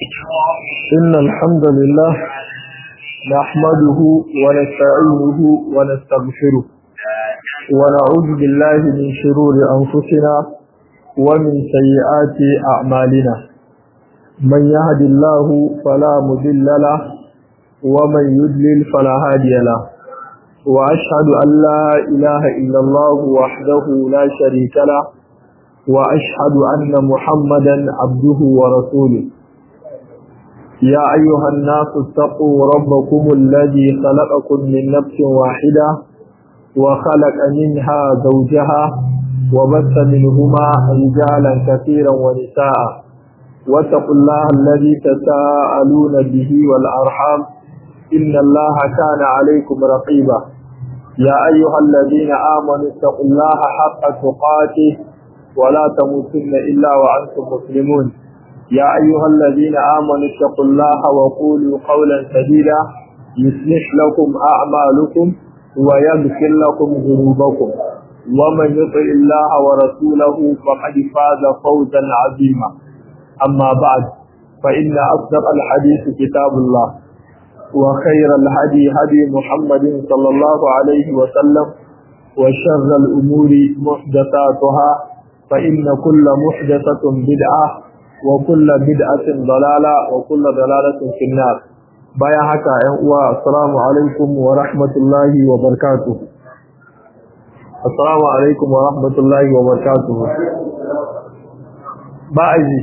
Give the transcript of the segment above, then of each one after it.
إن الحمد لله نحمده ونستعينه ونستغفره ونعوذ بالله من شرور أنفسنا ومن سيئات أعمالنا من يهد الله فلا مضل له ومن يضلل فلا هادي له وأشهد أن لا إله إلا الله وحده لا شريك له وأشهد أن محمدا عبده ورسوله يا أيها الناس اتقوا ربكم الذي خلقكم من نفس واحدة وخلق منها زوجها وبث منهما رجالا كثيرا ونساء واتقوا الله الذي تساءلون به والأرحام إن الله كان عليكم رقيبا يا أيها الذين آمنوا اتقوا الله حق تقاته ولا تموتن إلا وأنتم مسلمون يا أيها الذين آمنوا اتقوا الله وقولوا قولا سديدا يصلح لكم أعمالكم ويغفر لكم ذنوبكم ومن يطع الله ورسوله فقد فاز فوزا عظيما أما بعد فإن أصدق الحديث كتاب الله وخير الهدي هدي محمد صلى الله عليه وسلم وشر الأمور محدثاتها فإن كل محدثة بدعة وكل بدعة ضلالة وكل ضلالة في النار بايا حكا السلام عليكم ورحمة الله وبركاته السلام عليكم ورحمة الله وبركاته باعزي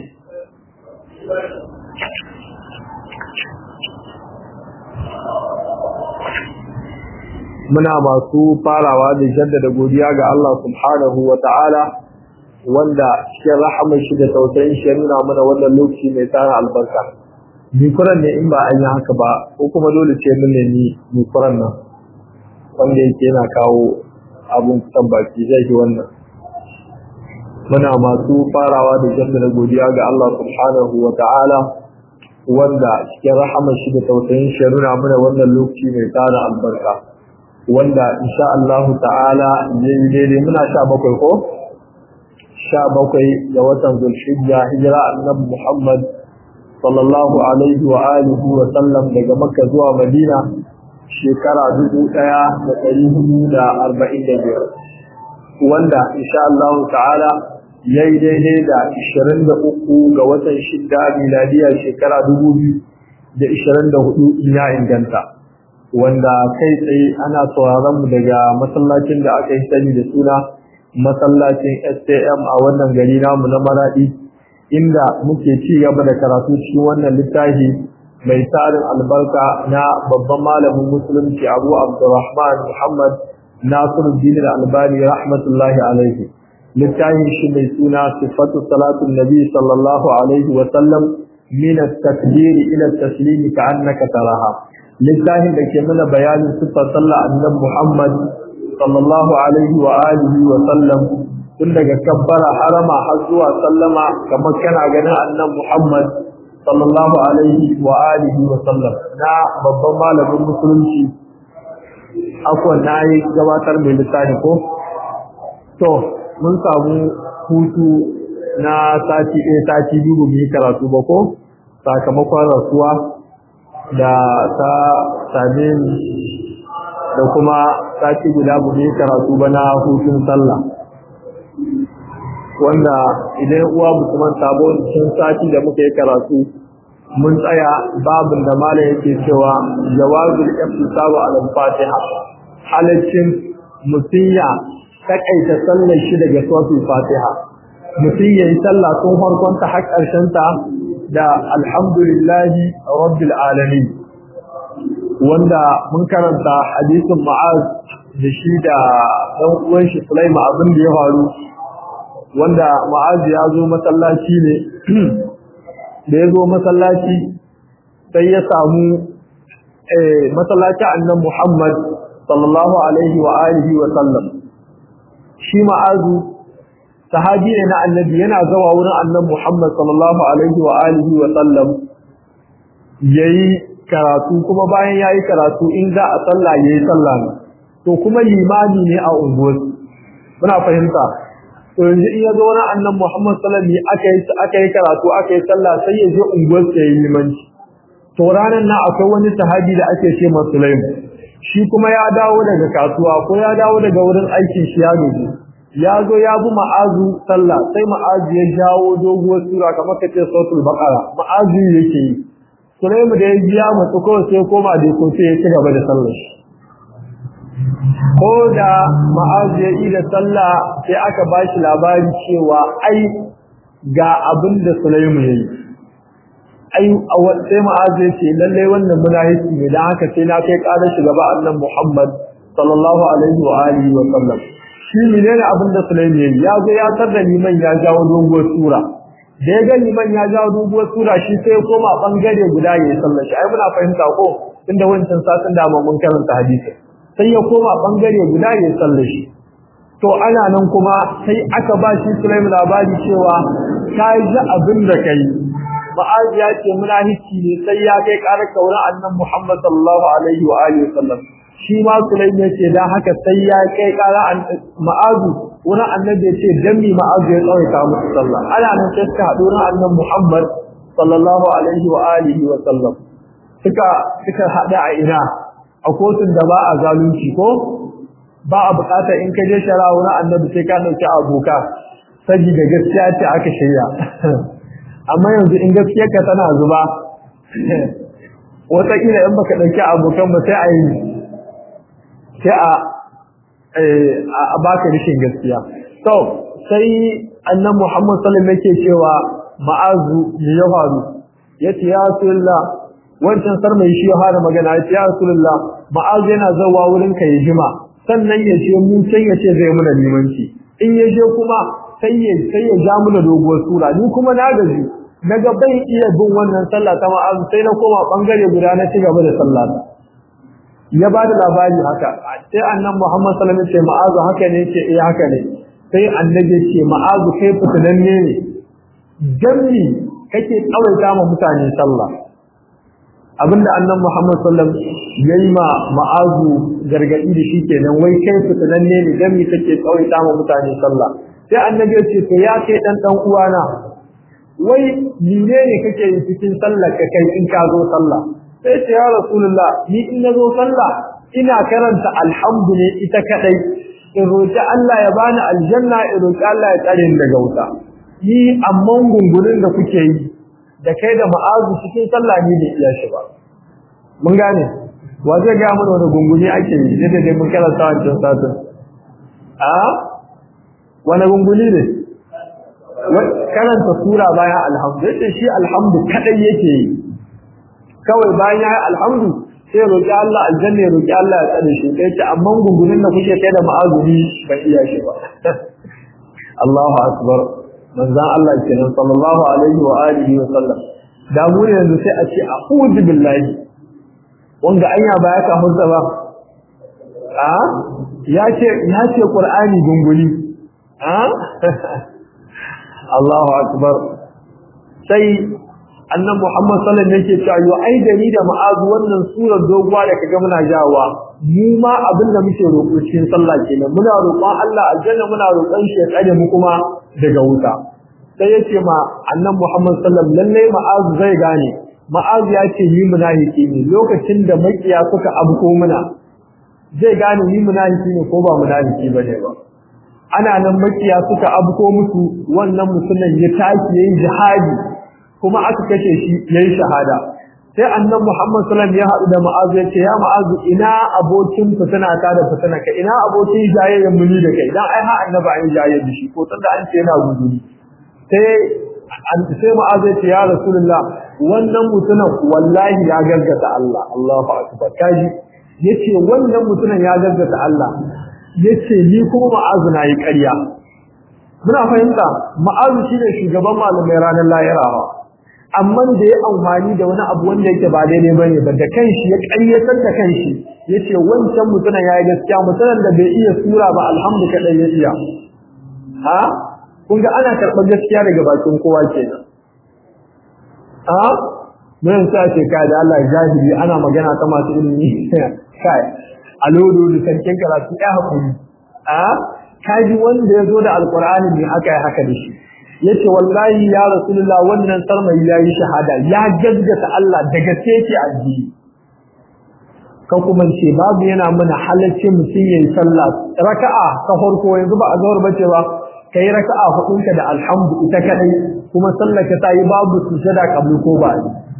muna masu farawa da jaddada godiya ga Allah subhanahu wa ta'ala wanda cikin rahamar shi da tausayin shi ya nuna mana wannan lokaci mai tsara albarka mikuran ne in ba an yi haka ba ko kuma dole ce mun nemi mikuran nan wanda yake yana kawo abun kusan baki zai yi wannan muna masu farawa da jaddada godiya ga Allah subhanahu wa ta'ala wanda cikin rahamar shi da tausayin shi ya nuna mana wannan lokaci mai tsara albarka wanda insha Allah ta'ala yayi daidai muna sha bakwai ko sha bakwai ga watan zulhijja hijira annabi Muhammad sallallahu alaihi wa alihi wa sallam daga Makka zuwa Madina shekara dubu ɗaya da ɗari hudu da arba'in da biyar wanda insha Allah ta'ala yayi daidai da ishirin da uku ga watan shidda miladiya shekara dubu biyu da ishirin da hudu ya inganta wanda kai tsaye ana sauraron mu daga masallacin da aka yi sani da suna masallacin STM a wannan gari namu na Maradi inda muke ci gaba da karatu cikin wannan littafi mai tarin albarka na babban malamin musulunci Abu Abdurrahman Muhammad Nasiruddin Al-Albani rahmatullahi alaihi littafin shi mai suna sifatu salatun nabi sallallahu alaihi wa sallam min at-takbir ila at-taslim ka'annaka taraha littafin da ke mana bayanin sifar sallah annabi Muhammad sallallahu alaihi wa alihi wa sallam tun daga kabbara harama har zuwa sallama kamar kana ganin annabi Muhammad sallallahu alaihi wa alihi wa sallam na babban malamin musulunci akwai na yi gabatar mai littafi ko to mun samu hutu na sati ɗaya sati biyu mu yi karatu ba ko sakamakon rasuwa da ta same ni da kuma sati guda mu yi karatu ba na hutun sallah wanda idan uwa musulman sabo cikin sati da muka yi karatu mun tsaya babin da malam yake cewa jawazul iftisabu ala fatiha halaccin musiya takaita sallar shi daga suratul fatiha mutum yayi sallah tun farkon ta har karshen ta da alhamdulillahi rabbil alamin wanda mun karanta hadisin Mu'az da shi da dan uwan shi Sulaiman abin da ya faru wanda Mu'az ya zo masallaci ne da ya zo masallaci sai ya samu eh masallaci annabi Muhammad sallallahu alaihi wa alihi wa sallam shi Mu'azu sahabi ne na annabi yana zawa wurin annabi Muhammad sallallahu alaihi wa alihi wa sallam yayi karatu kuma bayan yayi karatu in za a sallah yayi sallah ne to kuma limami ne a unguwar muna fahimta to yanzu in ya zo wani annan Muhammad sallallahu alaihi aka yi aka yi karatu aka yi sallah sai ya je unguwar sa yayi limanci to ranan nan akwai wani sahabi da ake ce masa Sulaim shi kuma ya dawo daga kasuwa ko ya dawo daga wurin aikin shi ya gaji ya zo ya bi ma'azu sallah sai ma'azu ya jawo doguwar sura kamar ka ce sautul baqara ma'azu yake yi Sulaim da ya biya mutu ko sai koma da ko sai ya ci gaba da sallar shi ko da ma'azu ya yi da sallah sai aka ba shi labari cewa ai ga abin da Sulaimu ya yi ai sai ma'azu ya ce lallai wannan munafiki ne dan haka sai na kai ƙarar shi gaba annan Muhammad sallallahu alaihi wa alihi wa sallam shi ne abin da Sulaimu ya yi ya zo ya tarda liman ya jawo doguwar sura da ya ga liman ya jawo doguwar sura shi sai ya koma bangare guda ya yi sallar shi ai muna fahimta ko inda wancan satin da mun karanta hadisi sai ya koma bangare guda ya tsalle shi to ana nan kuma sai aka ba shi Sulaim labari cewa kai ji abin da kai ma'az ya ce munafici ne sai ya kai karar kauran annan Muhammad sallallahu alaihi wa alihi wasallam shi ma Sulaim ya ce dan haka sai ya kai karar ma'az wani annabi ya ce dan mi ma'az ya tsawaita musu sallah ana nan sai suka haɗu na annan Muhammad sallallahu alaihi wa alihi wa sallam suka suka haɗa a ina a kotun da ba a zalunci ko ba a bukata in ka je shari'a wurin annabi sai ka dauki aboka saboda gaskiya ce aka shirya amma yanzu in gaskiyarka tana zuba wataƙila in baka dauki abokan ba sai a yi sai a a baka rishin gaskiya to sai annan Muhammad sallallahu alaihi yake cewa ma'azu ne ya faru yace ya rasulullah wancan sar mai shi ya fara magana ya ce ya rasulullah ma'az yana zawa wurin ka ya jima sannan ya ce mu sai ya ce zai muna limanci in ya je kuma sai ya sai ya ja muna doguwar sura ni kuma na gaji naga bai iya bin wannan sallah ta ma'az sai na koma bangare guda na ci gaba da sallah ya ba da labari haka sai annan Muhammad sallallahu alaihi wasallam ce ma'az haka ne ce eh haka ne sai annabi ce ma'az kai fitananne ne jami kake tsawaita ma mutane sallah abinda annan Muhammad sallam yayi ma ma'azu gargadi da shi kenan wai kai fitananne ne dan mi kake tsawaita ma mutane sallah sai annabi ya ce to ya kai dan dan uwana wai mine ne kake yi cikin sallar ka kai in ka zo sallah sai ce ya rasulullah ni in na zo sallah ina karanta alhamdu ne ita kadai in roki Allah ya bani aljanna in roki Allah ya tsare ni daga wuta ni amman gungunin da kuke yi da kai da ma'azu cikin sallah ne da iya shi ba mun gane wa zai ga mana wani gunguni ake yi ne da dai mun karanta wancan satin a wani gunguni ne karanta sura bayan alhamdu yace shi alhamdu kadai yake yi kawai bayan ya alhamdu sai roƙi Allah aljanna ya roƙi Allah ya tsare shi sai ce amma gungunin da kuke kai da ma'azumi ba iya shi ba Allahu akbar manzan Allah kenan sallallahu alaihi wa alihi wa sallam da mu ne yanzu sai a ce a'udhu billahi wanda anya ba ya kafurta ba a ya ce ya ce qur'ani gunguli a Allahu akbar sai annan Muhammad sallallahu alaihi wasallam yake cewa yo ai da ni da ma'azu wannan surar doguwa da kaga muna jawa mu ma abin da muke roƙo cikin sallah kenan muna roƙon Allah aljanna muna roƙon shi ya tsare mu kuma daga wuta sai yace ma annan Muhammad sallallahu alaihi wasallam lalle ma'azu zai gane ma'azu ya ce ni munafiki ne lokacin da makiya suka abko muna zai gane ni munafiki ne ko ba munafiki bane ba ana nan makiya suka abko musu wannan mutumin ya tashi yayin jihadi kuma aka kashe shi yayin shahada sai annabi Muhammad sallallahu alaihi wasallam ya haɗu da Mu'az ya ce ya Mu'az ina abokin fitina ta da fitina ka ina abokin jayayyen muni da kai dan ai ha annabi an jayayye da shi ko tunda an ce yana guduri sai an sai Mu'az ya ce ya Rasulullah wannan mutumin wallahi ya gaggata Allah Allahu akbar kaji yace wannan mutumin ya gaggata Allah yace ni kuma Mu'az na yi ƙarya muna fahimta Mu'az shine shugaban malamai ranar lahira amma da ya amfani da wani abu wanda yake ba daidai bane ba da kanshi ya ƙaryatar da kanshi yace wancan mutumin yayi gaskiya mutumin da bai iya sura ba alhamdu kadai ya iya ha kun ga ana karɓar gaskiya daga bakin kowa kenan ha mun sa ce kai da Allah jahili ana magana ta masu ilimi kai alodo da sarkin karatu ya hakuri ha kaji wanda ya zo da alqur'ani ne aka yi haka da shi yace wallahi ya rasulullah wannan sarmai yayi shahada ya gaggata Allah daga teke addini ka kuma ce babu yana mana halaccin mutum yayi sallah raka'a ta farko yanzu ba a zawar bace ba kai raka'a hudunka da alhamdu ita kadai kuma sallar ka tayi babu sujada kabul ko ba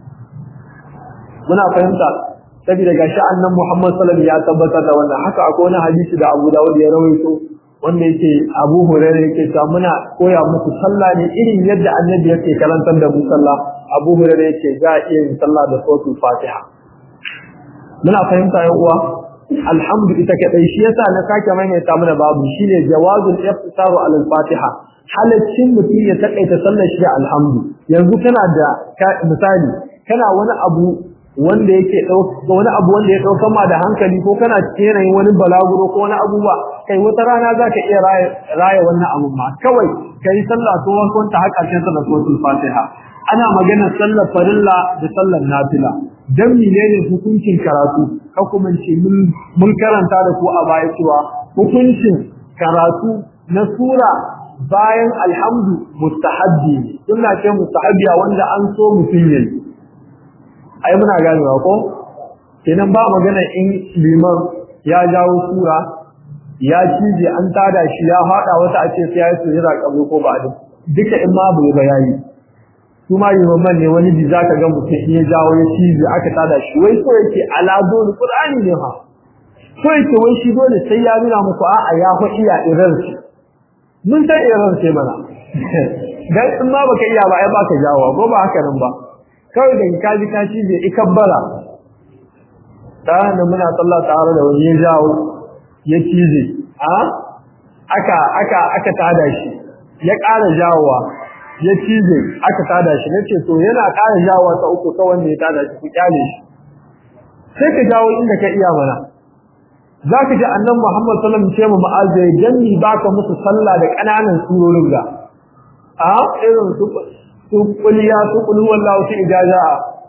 muna fahimta saboda gashi annan Muhammad sallallahu alaihi wasallam ya tabbatar da wannan haka akwai wani hadisi da Abu Dawud ya rawaito wanda yake Abu Hurairah yake cewa muna koya muku sallah ne irin yadda Annabi yake karantar da mu sallah Abu Hurairah yake za a iya yin sallah da suratul Fatiha muna fahimta yan uwa alhamdu ita kadai shi yasa na sake maimaita mana babu shine jawazul iftisaru ala al-Fatiha halaccin mutum ya takaita sallar shi da alhamdu yanzu kana da misali kana wani abu wanda yake wani abu wanda ya dauka ma da hankali ko kana cikin yanayin wani balaguro ko wani abubuwa kai wata rana zaka iya raya wannan abu ma kawai kai sallah to wankan ta har karshen sallar suratul fatiha ana magana sallar farilla da sallar nafila dan menene hukuncin karatu ka kuma ce mun karanta da ku a baya cewa hukuncin karatu na sura bayan alhamdu mustahabbi sunna ce mustahabbiya wanda an so mutum yayi ai muna ganewa ko kenan ba magana in liman ya jawo sura ya cije an tada shi ya fada wata a ce sai ya yi sujada kabri ko ba duka in ma bai ba yayi kuma liman ne wani bi zaka ga mutum in ya jawo ya cije aka tada shi wai so yake ala dole qur'ani ne ha so yake wai shi dole sai ya nuna muku a'a ya fa iya irar shi mun san irar ce mana dan in ma baka iya ba ai baka jawo ko ba haka nan ba kawai da ka ji ka cije ikabbara da muna sallah tare da wani ya jawo ya cije a aka aka aka tada shi ya ƙara jawowa ya cije aka tada shi nace to yana ƙara jawowa ta uku ta wanda ya tada shi ku kyale shi sai ka jawo inda ka iya mana zaka ji annabi Muhammad sallallahu alaihi wasallam ce mu ma'azza janni baka musu sallah da ƙananan surorin ga a irin su su kuliya su kulu wallahu su ijaza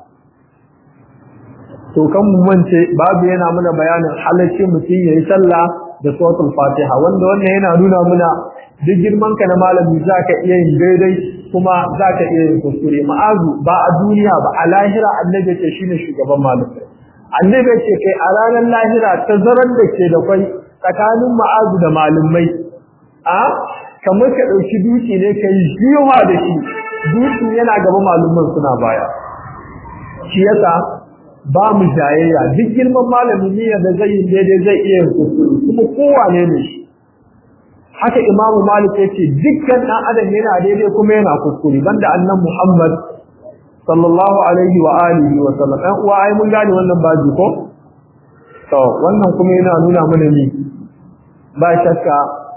to kan mu mance babu yana muna bayanin halacci mutum yayi sallah da suratul fatiha wanda wannan yana nuna muna duk girman ka na malami zaka iya yin daidai kuma zaka iya yin kuskure ma'azu ba a duniya ba a lahira annabi ce shine shugaban malamai annabi ce kai a ranar lahira tazaran da ke da kwai tsakanin ma'azu da malamai a kamar ka dauki duki ne kai jiwa da shi duki yana gaba malumman suna baya shi yasa ba mu jayayya duk girman malami ne da zai yi daidai zai iya yin kuskure kuma kowane ne shi haka imamu malik ya ce dukkan ɗan adam yana daidai kuma yana kuskure banda annan muhammad sallallahu alaihi wa alihi wa sallam ɗan uwa ai mun gane wannan baji ko to wannan kuma yana nuna mana ni ba shakka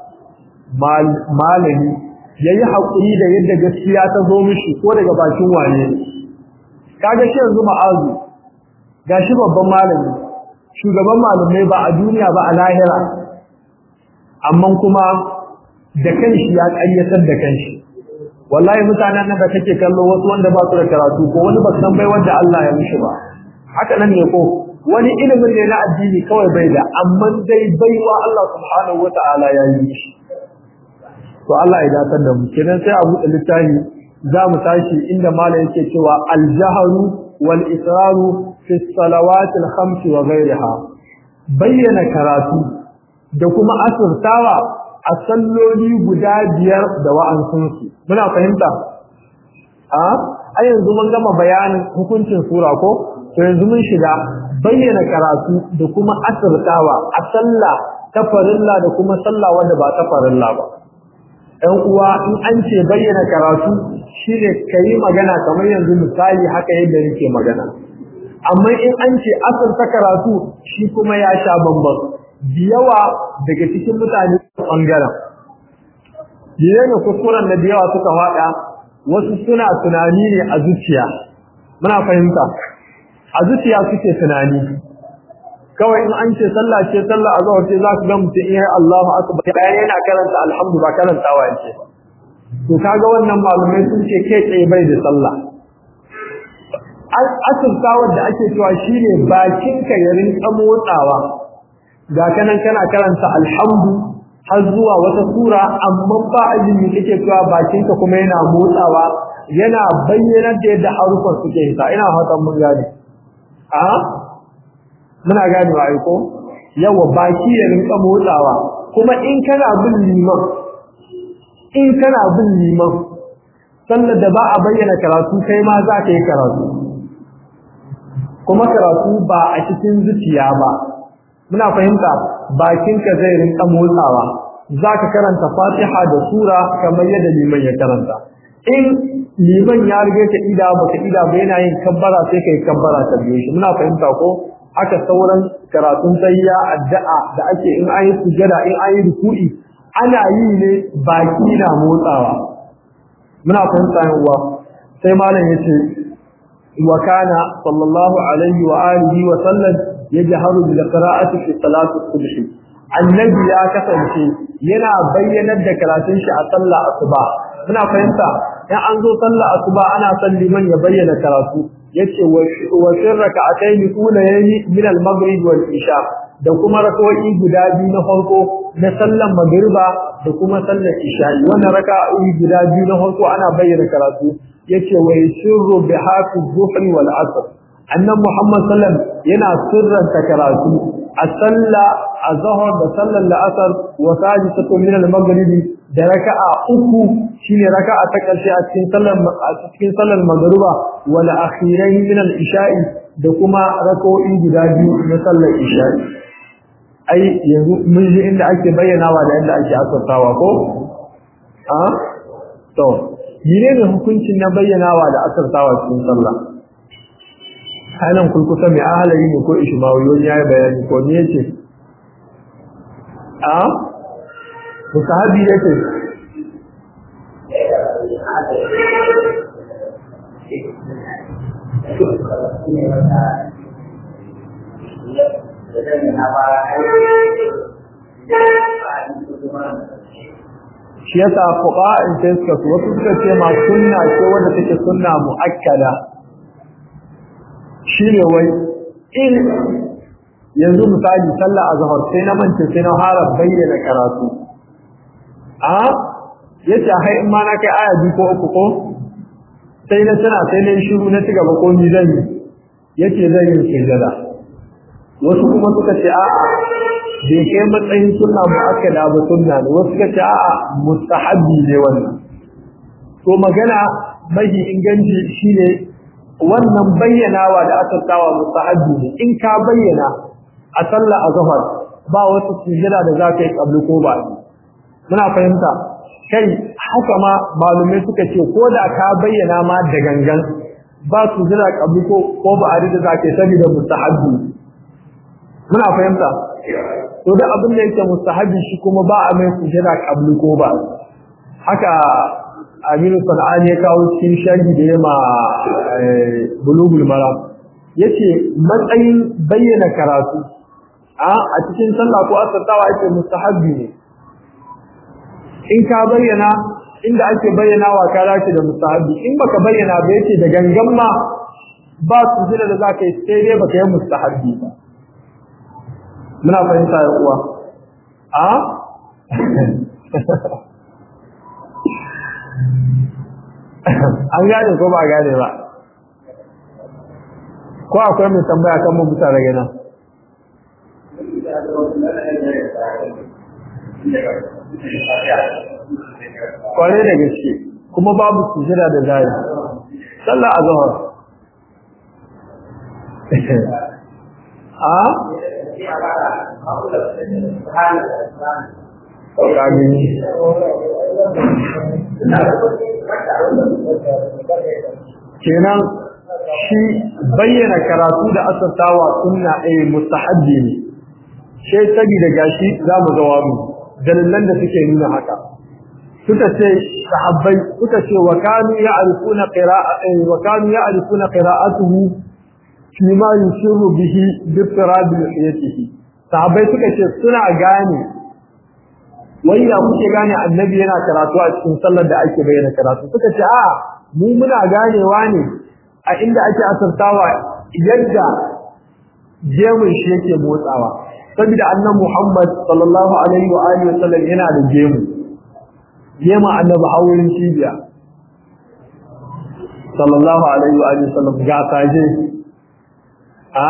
malami yayi hakuri da yadda gaskiya ta zo mishi ko daga bakin waye kaga shi yanzu ma'azu gashi babban malami shugaban malamai ba a duniya ba a lahira amma kuma da kanshi ya ƙaryatar da kanshi wallahi mutanen nan da kake kallo wasu wanda ba su da karatu ko wani ba san bai wanda Allah ya mishi ba haka nan ne ko wani ilimin ne na addini kawai bai da amma dai baiwa Allah subhanahu wataala ya yi shi to Allah ya datar da mu kenan sai a buɗe littafi za mu tashi inda malam yake cewa al-jahru wal israru fi salawati al-khams wa ghayriha bayyana karatu da kuma asirtawa a salloli guda biyar da wa'ansunsu muna fahimta a a yanzu mun gama bayanin hukuncin sura ko to yanzu mun shiga bayyana karatu da kuma asirtawa a sallah ta farilla da kuma sallah wanda ba ta farilla ba ɗan uwa in an ce bayyana karatu shine kayi magana kamar yanzu misali haka yadda nake magana amma in an ce asirta karatu shi kuma ya sha bambam yawa daga cikin mutane ɓangaren. Yana kuskuren da yawa suka faɗa wasu suna tunani ne a zuciya. Muna fahimta, a zuciya suke tunani. Kawai in an ce sallah ce sallah a zuwa ce za su ga mutum iya Allahu akbar bayan yana karanta alhamdu ba karantawa yake ba. To kaga wannan malumai sun ce kai tsaye bai da sallah. Asirtawar da ake cewa shine bakinka ya rinka motsawa ga kanan kana karanta alhamdu har zuwa wata sura amma ba azumi kake cewa bakinka kuma yana motsawa yana bayyana da yadda harufan suke hita ina fatan mun gane a muna gane wa aiko yawa baki ya rinka motsawa kuma in kana bin liman in kana bin liman sallar da ba a bayyana karatu kai ma za ka yi karatu kuma karatu ba a cikin zuciya ba muna fahimta bakinka zai rinka motsawa za ka karanta fatiha da sura kamar yadda liman ya karanta in liman ya rige ka ida baka ida ba yana yin kabbara sai kai kabbara ta biyo shi muna fahimta ko haka sauran karatun tayya addu'a da ake in ayi sujada in ayi ruku'i ana yi ne baki na motsawa muna fahimta yawa sai malam yace wa kana sallallahu alaihi wa alihi wa sallam yajharu bil qira'ati fi salati subh annabi ya kasance yana bayyanar da karatun shi a sallah asuba muna fahimta in an zo sallah asuba ana son liman ya bayyana karatu yace wa sirraka ataini kula yayi min al-maghrib wal isha da kuma rak'o'i guda biyu na farko na sallan magriba da kuma sallar isha wannan rak'o'i guda biyu na farko ana bayyana karatu yace wa sirru bi hafi dhuhri wal asr annan muhammad sallam yana sirranta karatu a salla a zahar da sallar la'asar wa sajisatu min al-maghrib da raka'a uku shine raka'a ta karshe a cikin sallar a cikin sallar magruba wal akhirain min al-isha'i da kuma rak'o'i guda biyu na sallar isha'i ai yanzu mun ji inda ake bayyanawa da inda ake asartawa ko a to menene hukuncin na bayyanawa da asartawa cikin sallah halan kulkusa mai ahalari ne ko ishmawiyon ya yi bayani ko ne yace a musahabi yake shi yasa fuqa in sai suka su wasu suka ce ma sunna ce wanda take sunna muakkada shine wai in yanzu misali sallah azhar sai na mance sai na fara bayyana karatu a yace hai in ma na kai aya biyu ko uku ko sai na tana sai na shiru na cigaba ko ni zan yi yace zan yi sujada wasu kuma suka ce a'a bai kai matsayin sunna mu'akkada ba sunna ne wasu suka ce a'a mustahabbi ne wannan to magana mai inganci shine wannan bayyanawa da aka tsawa mustahabbi ne in ka bayyana a sallah azhar ba wasu sujada da za ka yi kabli ko ba muna fahimta kai haka ma malumai suka ce ko da ka bayyana ma da gangan ba sujada kabli ko ko ba a da za ka yi saboda mustahabbi muna fahimta to da abin da yake mustahabi shi kuma ba a mai sujada kabli ko ba haka Aminu Sanani ya kawo cikin sharhi da yama bulugul maram yace matsayin bayyana karatu a a cikin sallah ko asartawa yake mustahabi ne in ka bayyana inda ake bayyanawa ka dace da mustahabi in baka bayyana ba yace da gangan ma ba sujada da zaka yi sai dai baka yi mustahabi ba muna fahimta ya uwa a an gane ko ba gane ba ko akwai mai tambaya kan mu bisa daga nan kwarai da gaske kuma babu sujada da zai sallah a zuwa a Kagini. Kenan shi bayyana karatu da asartawa sunna a mustahabbi ne. Sai saboda gashi za mu ga wani dalilan da suke nuna haka. Suka ce sahabbai suka ce wa kanu ya'rifuna qira'a wa kanu ya'rifuna qira'atuhu fi ma yusirru bihi bi tirabil hayatihi. Sahabbai suka ce suna gane wai da kuke gane annabi yana karatu a cikin sallar da ake bayyana karatu suka ce a mu muna ganewa ne a inda ake asartawa yadda jemun shi yake motsawa saboda annan Muhammad sallallahu alaihi wa alihi wa sallam yana da gemu gemu annabi hawurin cibiya sallallahu alaihi wa alihi wa sallam ga kaje a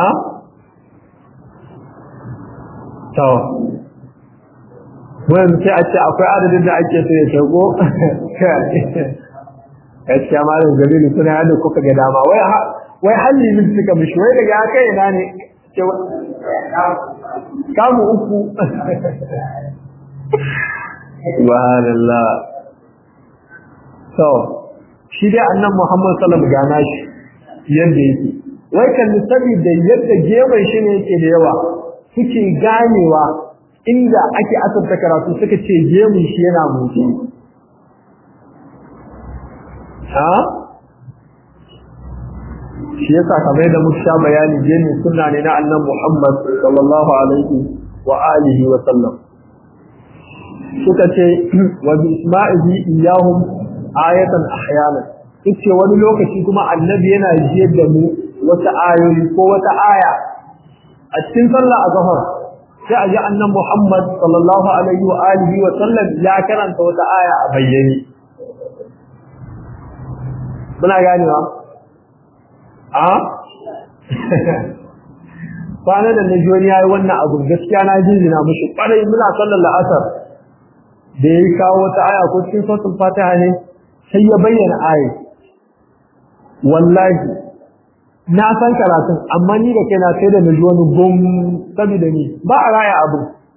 to wannan sai a ce akwai adadin da ake so ya shago gaskiya malam Jamilu suna yadda kuka ga dama wai wai halli min suka mishi wai daga haka ina ne kamu uku subhanallah so shi dai annan Muhammad sallallahu alaihi wasallam gana shi yadda yake wai kan saboda yadda gefen shi ne yake da yawa suke ganewa inda ake asabta karatu suka ce gemun shi yana motsi ha shi yasa kamar da muka sha bayani gemi sunna ne na annan Muhammad sallallahu alaihi wa alihi wa sallam suka ce wa bi isma'ihi iyahum ayatan ahyana ce wani lokaci kuma annabi yana jiyar da mu wata ayoyi ko wata aya a cikin sallah azhar sai a ji annan Muhammad sallallahu alaihi wa alihi wa sallam ya karanta wata aya a bayyane muna ganewa a kwana da na joni ya yi wannan abu gaskiya na jinjina mushi kwarai muna sallar la'asar da ya yi kawo wata aya ko cikin sautin fatiha ne sai ya bayyana aya wallahi na san karatun amma ni da kai na sai da na ji wani gom saboda ni ba a raya abu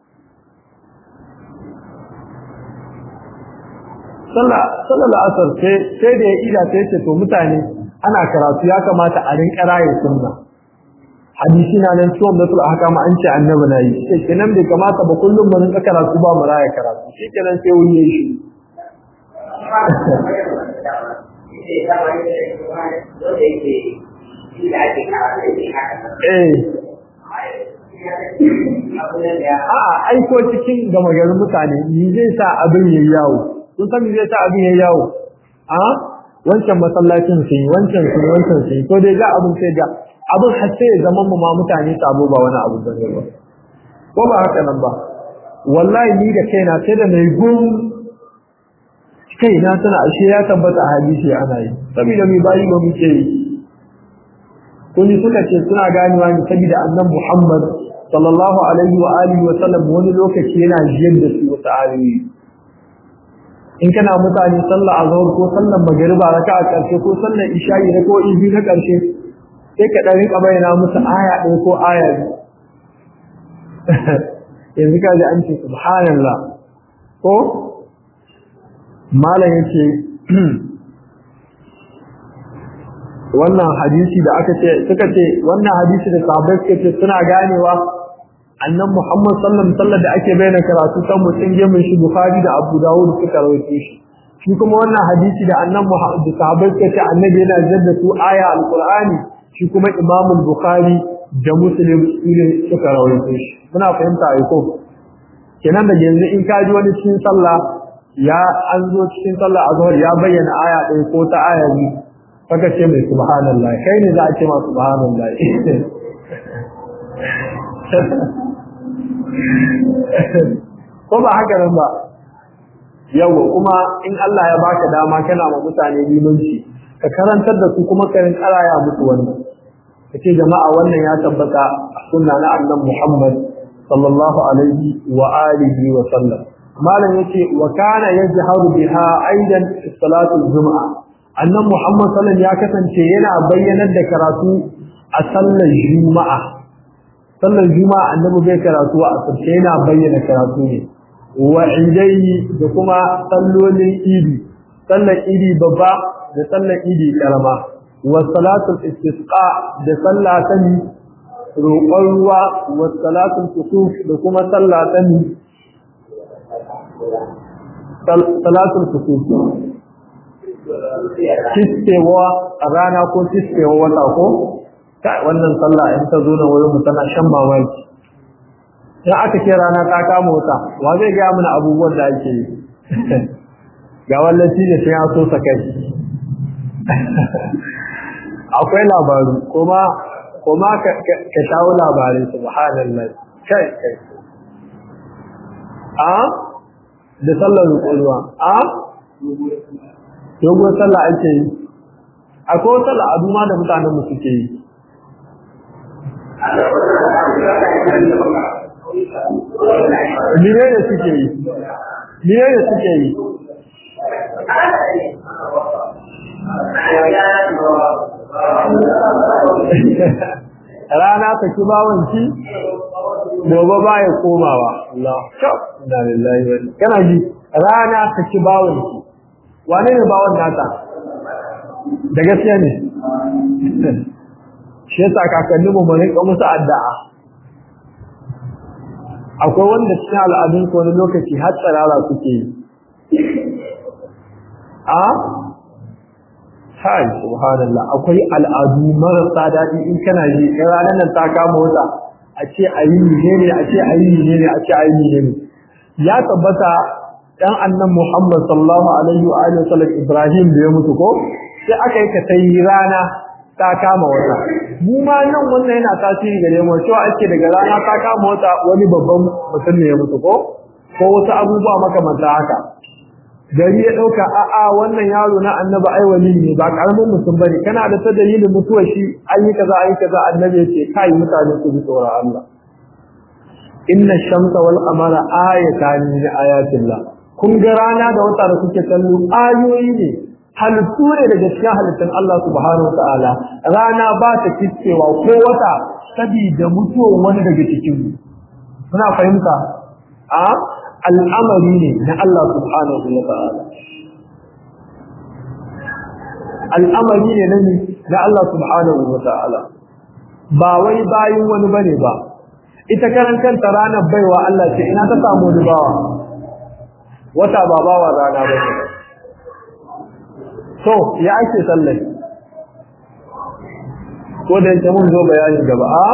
sallar la'asar sai da ya ida sai ce to mutane ana karatu ya kamata a rinka raye sunna hadisi na nan ciwon batul ahkam an ce annabi na yi sai kenan bai kamata ba kullum mu rinka karatu ba mu raye karatu shi kenan sai wuri yayi shi eh a'a aiko cikin gama garin mutane ni zai sa abin yayi yawo sun san zai sa abin yayi yawo a wancan masallacin sun yi wancan sun wancan sun to dai ga abin sai ga abin har sai ya zama mu ma mutane sabo ba wani abu bane ba ko ba haka nan ba wallahi ni da kaina sai da mai gum kai na tana ashe ya tabbata a hadisi ana yi saboda mai bayi ba muke yi kun suka ce suna ganewa ne saboda annabi Muhammad sallallahu alaihi wa alihi wa sallam wani lokaci yana jiyar da su wata ayoyi in kana mutane sallah azhar ko sallar magriba raka'a karshe ko sallar isha'i ko ibi na karshe sai ka dan rika bayyana musu aya ɗaya ko aya yanzu kaji an ce subhanallah ko malam yace wannan hadisi da aka ce suka ce wannan hadisi da sahabbai suka ce suna ganewa annan Muhammad sallallahu alaihi wasallam da ake bayyana karatu kan mutum gemin shi Bukhari da Abu Dawud suka rawaito shi shi kuma wannan hadisi da annan Muhammad da sahabbai suka ce annabi yana jaddatu aya alqur'ani shi kuma Imam Bukhari da Muslim sune suka rawaito shi muna fahimta ai ko kenan da yanzu in ka ji wani cikin sallah ya an zo cikin sallah azhar ya bayyana aya ɗaya ko ta aya biyu kaga ce mai subhanallah kai ne za a ce ma subhanallah ko ba haka nan ba yawa kuma in Allah ya baka dama kana ma mutane limanci ka karantar da su kuma ka rinka ya musu wannan kace jama'a wannan ya tabbata a sunna na annabi Muhammad sallallahu alaihi wa alihi wa sallam malam yace wa kana yajharu biha aidan fi salatul jumu'a annabi Muhammad sallallahu ya kasance yana bayyanar da karatu a sallar juma'a sallar juma'a annabi bai karatu a asirce yana bayyana karatu ne wa idai da kuma sallolin idi sallar idi babba da sallar idi karama wa salatul istisqa da sallah ta ni roƙon ruwa wa salatul kusuf da kuma sallah ta ni salatul kusuf kiskewa a rana ko kiskewa wata ko kai wannan sallah in ta zo na wurin mu tana shan mamaki in aka ce rana ta kama wata wa zai gaya mana abubuwan da ake yi ga wallaci da sai an so sa kai akwai labaru kuma kuma ka shawo labarai subhanallah kai kai a da sallar ruwa a dogon sallah ake yi akwai wata al'adu ma da mutanen mu suke yi Mire da suke yi, mire da suke yi. Rana ta ki bawanci, gobe ba ya komawa. Allah, na lillahi wani. Kana ji, rana ta ki bawanci. Wane ne bawan nata? Da gaskiya ne. Shi yasa kakanni mu mun rika musu addu'a. Akwai wanda cikin al'adun ko wani lokaci har tsarara suke yi. A Hai, subhanallah, akwai al'adu marasa daɗi in kana ji, in ranar nan ta kama wata, a ce a yi ne a ce a yi ne a ce a yi ne Ya tabbata ɗan annan Muhammad sallallahu alaihi wa alihi wasallam Ibrahim da ya mutu ko sai aka yi ka yi rana ta kama wata. Mu ma nan wannan yana tasiri gare mu cewa ake daga rana ta kama wata wani babban mutum ne ya mutu ko ko wasu abubuwa makamanta haka. gari ya ɗauka a'a wannan yaro na annabi ai wali ne ba karamin mutum bane kana da ta dalilin mutuwar shi an yi kaza an yi kaza annabi yace kai mutane su bi tsoron Allah inna shamsa wal qamara ayatan min ayatillah kun ga rana da wata da kuke kallo ayoyi ne halittu ne daga cikin halittun Allah subhanahu wataala rana ba ta kiskewa ko wata sabida mutuwar wani daga cikin muna fahimta a al'amari ne na Allah subhanahu wa ta'ala. Al'amari ne na na Allah subhanahu wa ta'ala, ba wai bayin wani bane ba, ita karan kanta ranar baiwa Allah ce ina ta samu wani bawa, wata ba bawa rana ba ne. So, ya ake sallai, ko da yake mun zo bayanin gaba, a?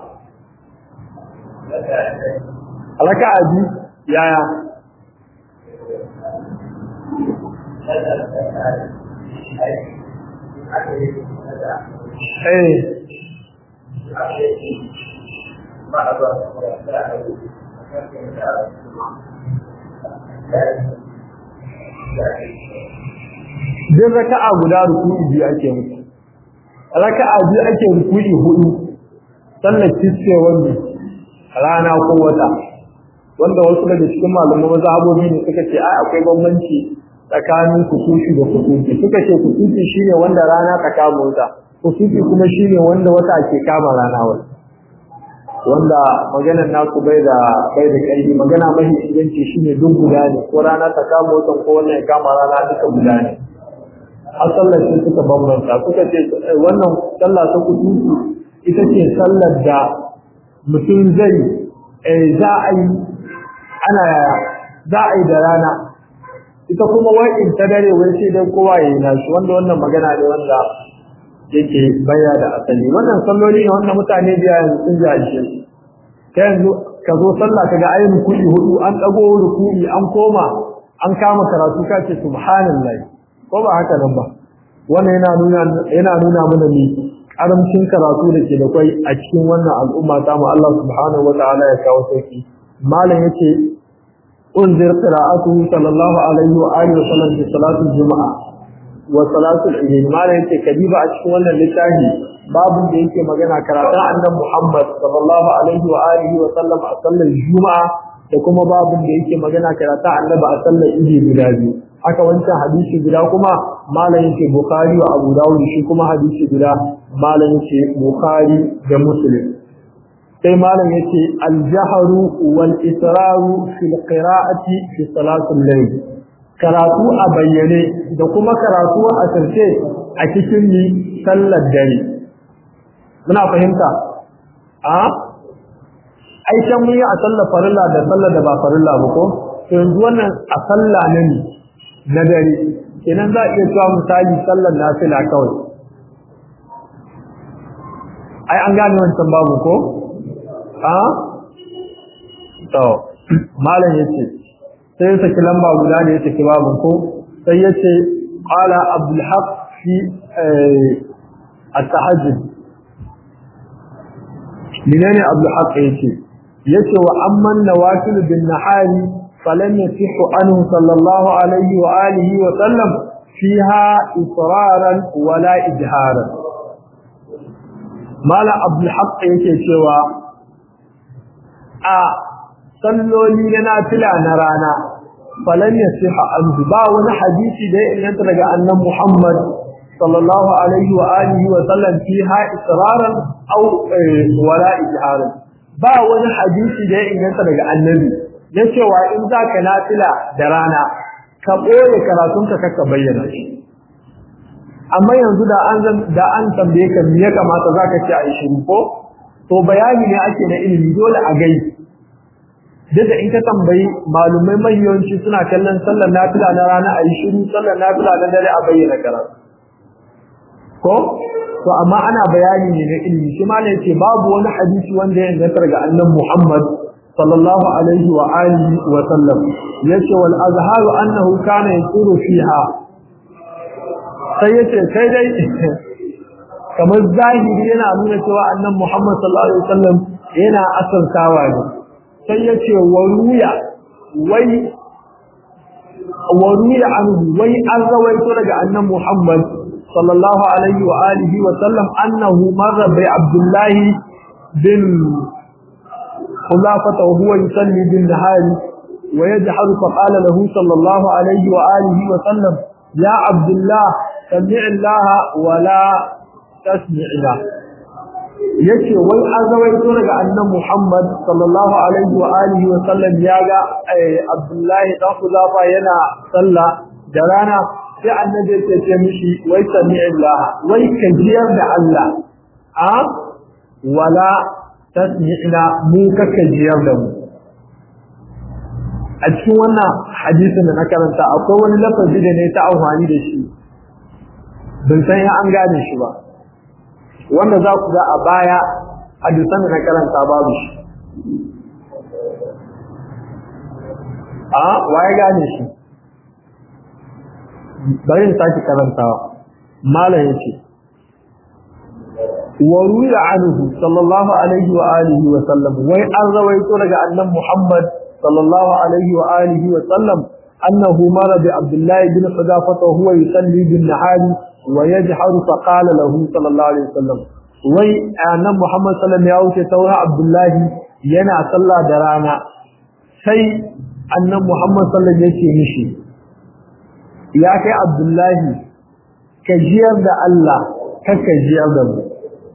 Alaka abi yaya eh Din raka'a guda ruku'i biyu ake musu. Raka'a biyu ake ruku'i hudu. Sannan kisce wanda rana ko wata. wanda wasu daga cikin malaman mazhabobi ne suka ce ai akwai bambanci tsakanin kusufi da kusufi suka ce kusufi shine wanda rana ta kama wata kusufi kuma shine wanda wata ke kama rana wata wanda maganar naku bai da bai da kai magana mahi inganci shine duk guda ne ko rana ta kama wata ko wannan ya kama rana duka guda ne a sallar sai suka bambanta suka ce wannan sallah ta kusufi ita ce sallar da mutum zai za a yi ana za a yi da rana ita kuma wa'in ta dare wai sai dai kowa ya yi nashi wanda wannan magana ne wanda yake baya da asali wannan salloli ne wanda mutane biya yanzu sun jahilce ta yanzu ka zo sallah ka ga ayin kuɗi hudu an ɗago ruku'i an koma an kama karatu ka ce subhanallahi ko ba haka nan ba wannan yana nuna yana nuna mana ne karamcin karatu da ke da kwai a cikin wannan al'umma ta mu Allah subhanahu wataala ya kawo sauki malam yace unzir qira'atuhu sallallahu alaihi wa alihi wa sallam fi salatul juma'a wa salatul eid malam yace kadiba a cikin wannan littafi babu da yake magana karatun annabi Muhammad sallallahu alaihi wa alihi wa sallam a sallar juma'a da kuma babun da yake magana karatun annabi a sallar eid guda biyu haka wancan hadisi guda kuma malam yake bukhari wa abu dawud shi kuma hadisi guda malam yake bukhari da muslim sai malam yace al-jahru wal israru fil qira'ati fi salatul layl karatu a bayyane da kuma karatu a sirce a cikin ni sallar dare muna fahimta a ai can mun yi a sallar farilla da sallar da ba farilla ba ko to yanzu wannan a sallah ne na dare kenan za a iya cewa misali sallar nafila kawai ai an gane wancan babu ko a to malam yace sai ya saki lamba guda da ya saki babu ko sai yace qala abdul haq fi at-tahajjud menene abdul haq yace yace wa amman nawafil bin nahari falan yasihu anhu sallallahu alaihi wa alihi wa sallam fiha israran wala ijharan mala abdul haqq yake cewa a salloli na nafila na rana falan yasihu anhu ba wani hadisi da ya inganta daga annan muhammad sallallahu alaihi wa alihi wa sallam fiha israran aw wala ijharan ba wani hadisi da ya inganta daga annabi na cewa in za ka nafila da rana ka ɓoye karatunka kaka bayyana shi amma yanzu da an da an tambaye ka me ya kamata za ka ce a yi shiru ko to bayani ne ake na ilimi dole a gai duk da in ka tambayi malumai mahiyanci suna kallon sallar nafila na rana a yi shiru sallar nafila na dare a bayyana karatu ko to amma ana bayani ne na ilimi shi ma ne ce babu wani hadisi wanda ya inganta daga annabi Muhammad sallallahu alaihi wa alihi wa sallam yace wal azharu annahu kana yasiru fiha sai yace sai dai kamar zahiri yana nuna cewa annabi Muhammad sallallahu alaihi wa sallam yana asaltawa ne sai yace waruya wai waruya anhu wai an rawaito daga annabi Muhammad صلى الله عليه وآله وسلم أنه مر بعبد الله بن خلافة وهو يصلي بالنهار ويجحر فقال له صلى الله عليه وآله وسلم يا عبد الله سمع الله ولا تسمع له yace wai an zawaito daga annan Muhammad sallallahu alaihi wa alihi wa sallam ya ga Abdullahi dan Huzafa yana sallah da rana sai annabi ya ce mishi wai sami'illah wai ka jiyar da Allah a wala tasmi'na mu ka jiyar da mu a cikin wannan hadisin da na karanta akwai wani lafazi da ne ta amfani da shi ban san ya an gane shi ba wanda za ku ga a baya hadisan da na karanta babu shi a waye gane shi bari in sake karantawa malam yace wa ruya anhu sallallahu alaihi wa alihi wa sallam wai an rawaito daga annabi Muhammad sallallahu alaihi wa alihi wa sallam annahu mara bi Abdullah ibn Hudafa wa huwa yusalli bin nahari wa yajharu fa qala lahu sallallahu alaihi wa sallam wai annabi Muhammad sallallahu ya wuce taura Abdullah yana sallah da rana sai annabi Muhammad sallallahu yake mishi ya kai abdullahi ka jiyar da Allah ka jiyar da mu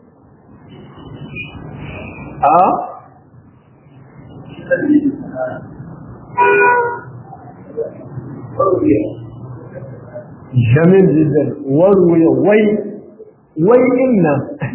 a jamil jiddan warwaya wai wai inna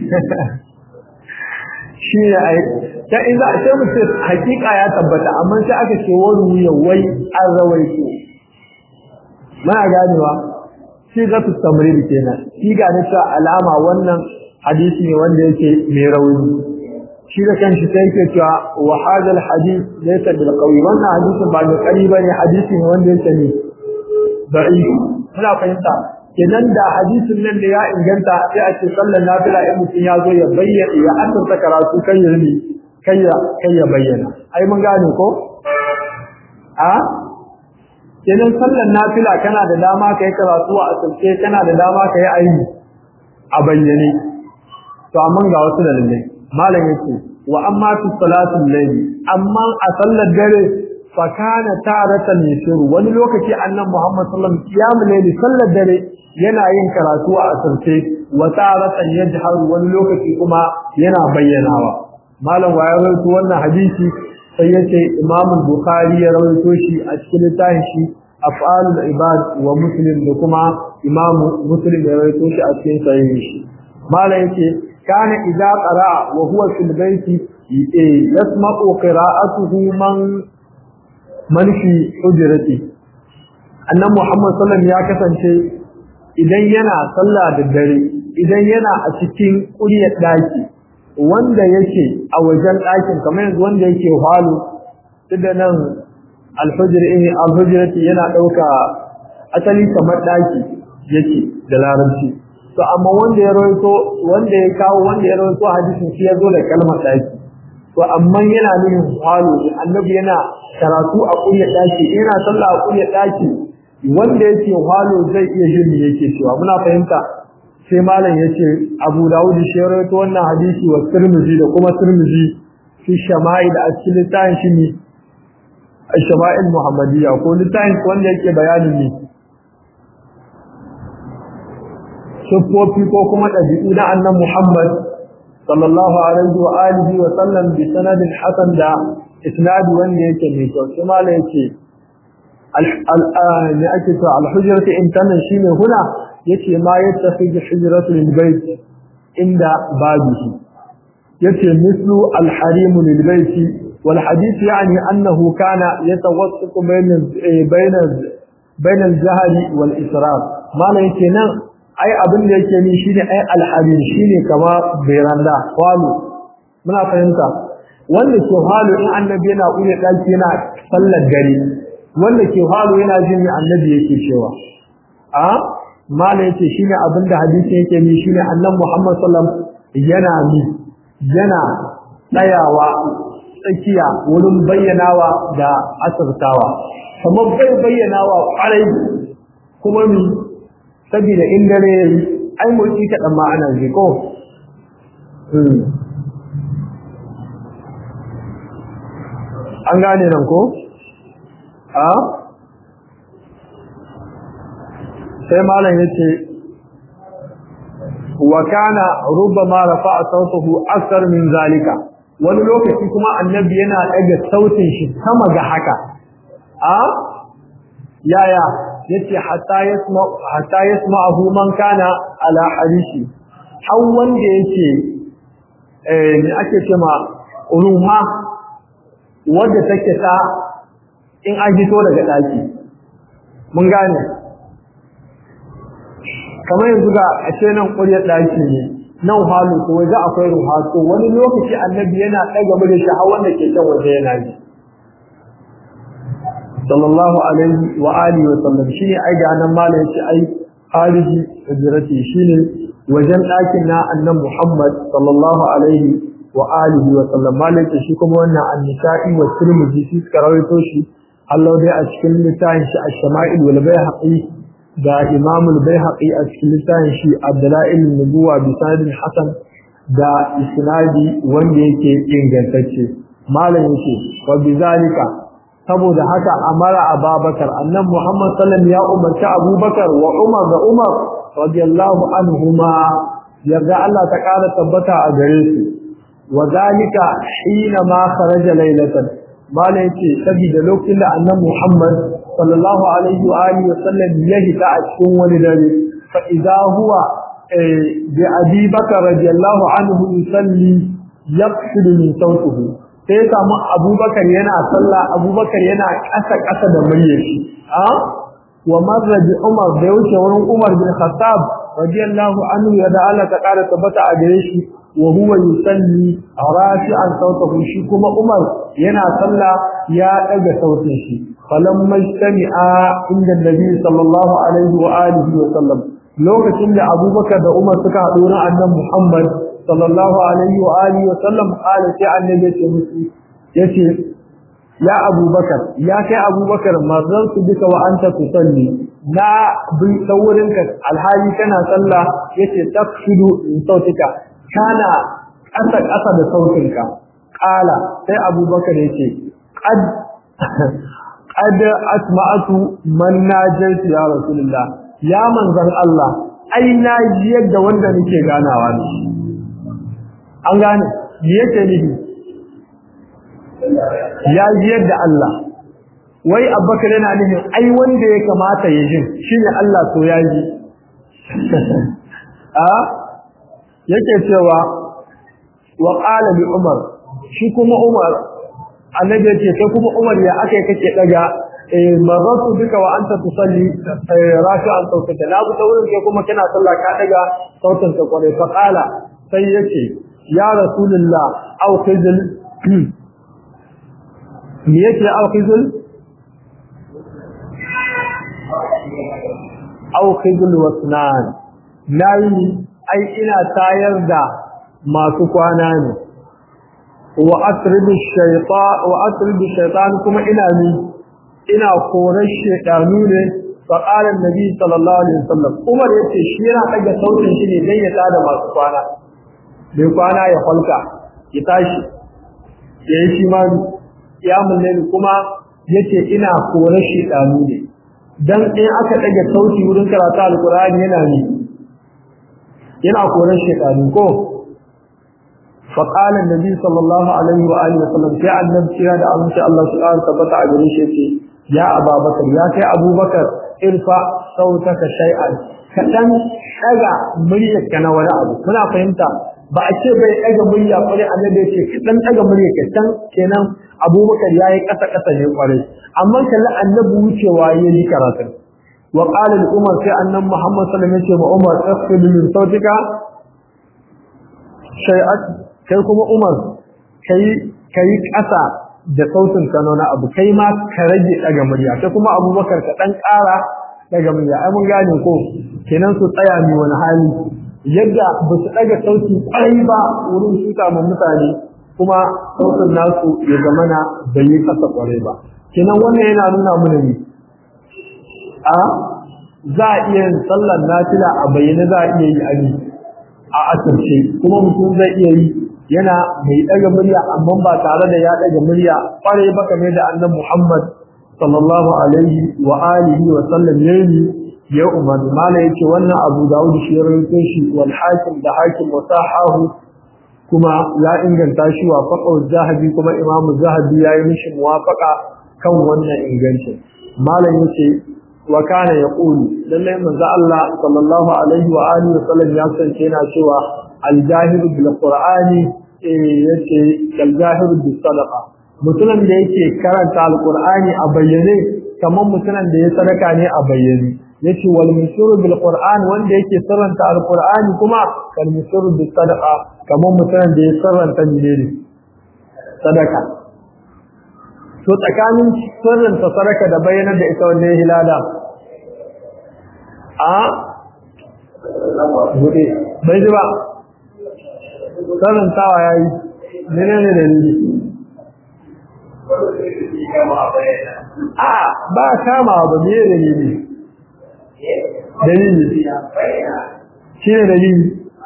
shi ne a ta in za a ce mutum hakika ya tabbata amma sai aka ce warwaya wai an rawaito muna ganewa shi za su tamrid kenan shi ga na cewa alama wannan hadisi ne wanda yake mai rauni shi da kanshi sai yake cewa wa hadal hadith laysa bil qawi wannan hadisin ba da kari bane hadisi ne wanda yake ne da'if muna fahimta kenan da hadisin nan da ya inganta sai a ce sallar nafila in mutum ya zo ya bayyana ya asarta karatu kan ya kai ya kai ya bayyana ai mun gane ko a kenan sallar nafila kana da dama kai karatu a asirce kana da dama kai ayi a bayyane to amma ga wasu dalilai malam yake wa amma fi salatul layli amma a sallar dare fa kana taratan yasiru wani lokaci annabi Muhammad sallallahu alaihi wasallam qiyamul layli sallar dare yana yin karatu a asirce wa taratan yajharu wani lokaci kuma yana bayyanawa malam wa ya rawaito wannan hadisi sai yace Imam Bukhari ya rawaito shi a cikin littafin shi af'alul ibad wa muslim da kuma Imam Muslim ya rawaito shi a cikin sahihin shi malam yace kana idza qara'a wa huwa fil bayti yasma'u qira'atuhu man man fi hujrati annabi Muhammad sallallahu alaihi ya kasance idan yana sallah da dare idan yana a cikin kuryar daki wanda yake a wajen dakin kamar yanzu wanda yake halo tunda nan alhujr eh alhujrati yana dauka asali kamar daki yake da larabci to amma wanda ya rawaito wanda ya kawo wanda ya rawaito hadisin shi yazo da kalmar daki to amma yana nufin halo annabi yana karatu a kuryar daki yana sallah a kuryar daki wanda yake halo zai iya jin me yake cewa muna fahimta sai malam yace Abu Dawud shi ya rawaito wannan hadisi wa Tirmidhi da kuma Tirmidhi fi shama'il a cikin littafin shi ne shama'il Muhammadiyya ko littafin wanda yake bayanin ne siffofi ko kuma ɗabi'u na annan Muhammad sallallahu alaihi wa alihi wa sallam bi sanadin hasan da isnadi wanda yake mai kyau sai mala yake ne ake cewa al-hujratu intanan shine huna yace ma yattafi hujratu lil bayt inda babihi yace mislu al-harim lil bayt wal hadith yani annahu kana yatawassatu bayna bayna bayna al-jahli wal israf mala yake nan ai abin da yake ni shine ai alhabin shine kama beranda walu muna fahimta wanda ke halu in annabi yana uye daki yana sallar gari wanda ke halu yana jin me annabi yake cewa a mala yake shine abin da hadisi yake ni shine annabi Muhammad sallam yana ni yana tsayawa tsakiya wurin bayyanawa da asirtawa kamar bai bayyanawa kwarai kuma mi saboda in dare yayi ai motsi kaɗan ma ana ji ko an gane nan ko a sai malam yace wa kana rubbama rafa'a sautahu akthar min zalika wani lokaci kuma annabi yana ɗaga sautin shi sama ga haka a yaya yace hatta yasma hatta yasma'ahu man kana ala harishi har wanda yake eh ne ake cewa ruha wanda take ta in an fito daga daki mun gane kamar yanzu ga a ce nan ƙuryar daki ne nan halu ko waje akwai ruha to wani lokaci annabi yana ɗaga mu da shi har wanda ke can waje yana yi sallallahu alaihi wa alihi wa sallam shine ai ga nan malai yace ai khariji hijrati shine wajen ɗakin na annan Muhammad sallallahu alaihi wa alihi wa sallam malai yace shi kuma wannan an-nisa'i wa tirmidhi shi suka rawaito shi Allah dai a cikin littafin shi ash-shama'il wal bayhaqi da Imam al-Bayhaqi a cikin littafin shi Abdula'il nubuwa bi sanadin hasan da isnadi wanda yake ingantacce malam yake wa bizalika saboda haka amara ababakar annan muhammad sallam ya umarci abubakar wa umar da umar radiyallahu anhuma yarda Allah ta ƙara tabbata a gare su wa zalika hina ma kharaja laylatan mala yace saboda lokacin da annan muhammad sallallahu alaihi wa alihi wasallam ya hita a cikin wani dare fa idza huwa bi abi bakar radiyallahu anhu yusalli yaqsidu min sawtihi sai ya samu abubakar yana sallah abubakar yana ƙasa ƙasa da muryar shi a wa marraji umar da wuce wurin umar bin khattab radiyallahu anhu ya da Allah ta ƙara tabbata a gare shi wa huwa yusalli rafi'an sautahu shi kuma umar yana sallah ya daga sautin shi falam majtami'a inda nabi sallallahu alaihi wa alihi wa sallam lokacin da abubakar da umar suka haɗu wurin annabi muhammad sallallahu alaihi wa alihi wa sallam qala sai annabi ce musu yace ya abubakar ya kai abubakar mazan su duka wa anta tusalli na bi saurin ka alhali kana sallah yace tafshidu in sautika kana kasa kasa da sautin ka qala sai abubakar yace qad qad asma'atu man najaitu ya rasulullah ya manzon Allah ai na ji yadda wanda nake ganawa ne an gane me yake nufi ya ji yadda Allah wai abbakar yana nufin ai wanda ya kamata ya jin shine Allah to ya ji a yake cewa wa qala li umar shi kuma umar annabi yace kai kuma umar ya akai kake daga eh maratu duka wa anta tusalli rafi'an sautika la bu tawrin kai kuma kana sallah ka daga sautin ka kware fa qala sai yace ya rasulullah aw khizl me yake aw khizl aw khizl wasnan nayi ai ina tayar da masu kwana ne wa atribu shaytan wa atribu shaytan kuma ina ni ina korar shaytanu ne fa qala annabi sallallahu alaihi wasallam Umar yace shi yana daga sautin shi ne dan ya tada masu kwana bai kwana ya falka ya tashi ya yi shi ma kiyamul layl kuma yace ina korar shaytanu ne dan in aka dage sauti wurin karatu alqur'ani yana ne yana koran shaytanu ko fa qala annabi sallallahu alaihi wa alihi wasallam sai annabi kira da abin sai Allah subhanahu wa tabbata a gare shi yace ya ababakar ya kai abubakar irfa sautaka shay'an kadan daga muryarka na wani abu kuna fahimta ba a ce bai daga murya kwarai annabi ya ce kadan daga muryarka can kenan abubakar yayi kasa kasa ne kwarai amma kalli annabi wucewa yayi karatu wa qala li umar sai annabi muhammad sallallahu alaihi wasallam ya ce ma umar ikhfid min sautika shay'at kai kuma umar kai kai kasa da sautin kano na abu kai ma ka rage daga murya sai kuma abubakar ka dan ƙara daga murya ai mun gane ko kenan su tsaya ni wani hali yadda ba su daga sauti ƙwarai ba wurin shuka ma mutane kuma sautin nasu ya zamana bai yi kasa ƙwarai ba kenan wannan yana nuna mana ne a za a iya yin sallar nafila a bayyane za a iya yi a a asirce kuma mutum zai iya yi yana mai daga murya amma ba tare da ya daga murya kware ba kamar da annabi Muhammad sallallahu alaihi wa alihi wa sallam yayi ya umar mala yace wannan Abu Dawud shi ya rawaito shi wal hakim da hakim wa sahahu kuma ya inganta shi wa faqa zahabi kuma Imam Zahabi yayi mishi muwafaqa kan wannan ingancin malam yace wa kana yaqulu lalle manzo Allah sallallahu alaihi wa alihi wa sallam ya sance yana cewa al-jahiru bil qur'ani yace al-jahiru bis sadaqa mutumin da yake karanta al-qur'ani a bayyane kamar mutumin da ya sadaka ne a bayyane yace wal musiru bil qur'an wanda yake sarranta al-qur'ani kuma kal musiru bis sadaqa kamar mutumin da ya sarranta ne sadaka to tsakanin sirrinta sadaka da bayyana da ita wanne hilala a bude bai ji ba sirrintawa ya yi nene ne dalili a ba kama ba ne dalili dalili shi ne dalili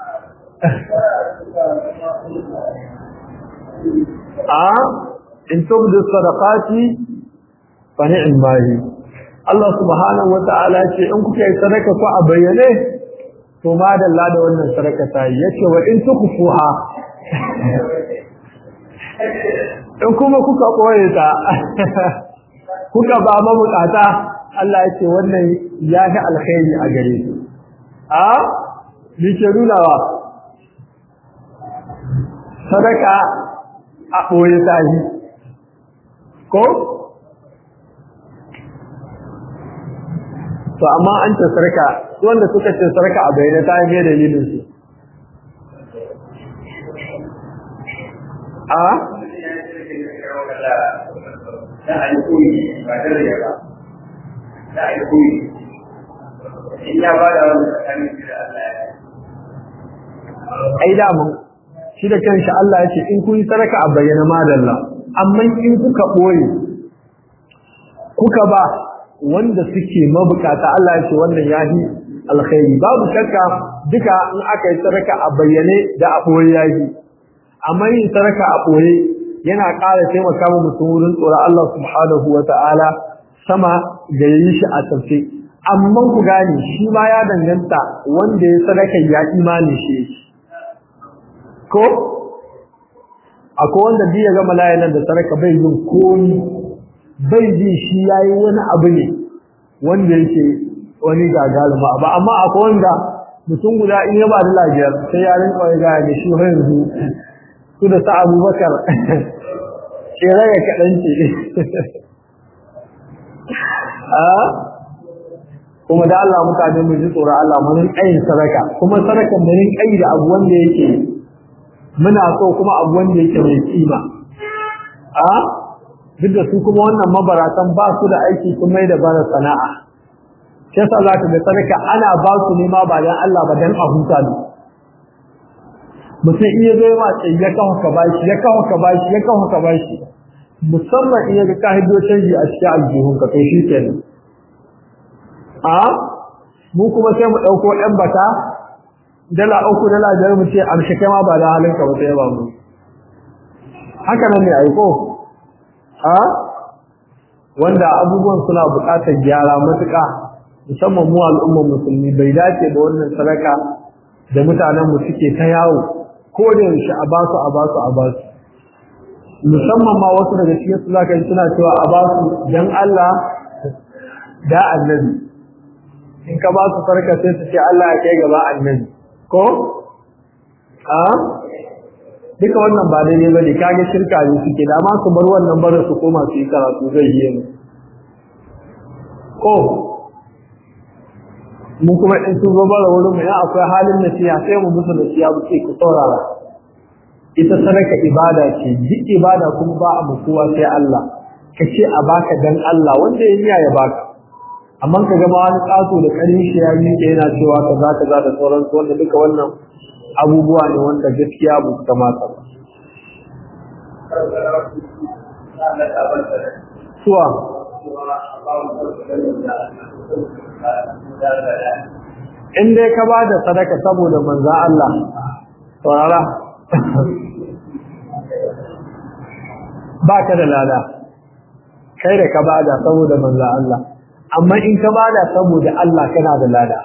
a in tubdu sadaqati fa ni'ma hi Allah subhanahu wata'ala ce in kuka yi sadaka ku a bayyane to madalla da wannan sadaka ta yi yace wa in tukfuha in kuma kuka koye ta kuka ba ma bukata Allah yace wannan ya ga alkhairi a gare ku a ni ke nunawa sadaka a ɓoye ta yi ko? to amma an ce sarka wanda suka ce sarka a bayyana ta yi dalilin su a? ai damun shi da kanshi Allah ya ce in kun yi sarka a bayyana madalla amma in kuka ɓoye kuka ba wanda suke mabukata Allah ya ce wannan yahi alkhairi babu shakka duka in aka yi saraka a bayyane da a ɓoye yahi amma yin saraka a ɓoye yana ƙara taimaka wa mutum wurin tsoron Allah subhanahu wa ta'ala sama da yi shi a tafi amma ku gane shi ma ya danganta wanda ya sadaka ya imani shi ko akwai wanda bi ya gama layanan da saraka bai yin komi bai ji shi yayi wani abu ne wanda yake wani gagaluma ba amma akwai wanda mutum guda in ya ba da lafiyar sai ya rinka wani gaya da shi yanzu su da sa abubakar tsere ya kaɗan ce kuma da Allah mutane mu ji tsoron Allah mu rinka yin sadaka kuma sadakan mu rinka yi da abu wanda yake muna so kuma abu wanda yake mai kima a duk da su kuma wannan mabaratan ba su da aiki sun mai da bara sana'a shi yasa za ka ga sadaka ana ba su ne ma ba dan Allah ba dan a huta ne mutum iya zai ma ce ya kawo ka bashi ya kawo ka bashi ya kawo ka bashi musamman iya ga ka hiddo canji a cikin aljihun ka to shi kenan a mu kuma sai mu ɗauko ɗan bata dala uku dala biyar mu ce amshi kai ma ba da halin ka ba sai ba mu haka nan ne aiko a wanda abubuwan suna buƙatar gyara matuƙa musamman mu al'ummar musulmi bai dace da wannan sadaka da mutanen mu suke ta yawo ko da yaushe a basu a basu a basu musamman ma wasu daga cikin su zaka yi suna cewa a basu dan Allah da annabi in ka ba su farka sai su ce Allah ya kai gaba annabi ko a duka wannan ba daidai bane kage shirka ne suke da ma su bar wannan barin su koma su yi karatu zai yi mu ko mun kuma in sun zo bara wurin mu ya akwai halin nasiha sai mu musu nasiha mu ce ku saurara ita sadaka ibada ce duk ibada kuma ba a kowa sai Allah ka ce a baka dan Allah wanda ya niya ya baka amma ka ga ma wani kaso da karin shi ya miƙe yana cewa kaza kaza da sauransu wanda duka wannan abubuwa ne wanda gaskiya ba su kamata ba suwa in dai ka ba da sadaka saboda manza Allah saurara ba ka da lada kai da ka bada saboda manza Allah amma in ka bada saboda Allah kana da lada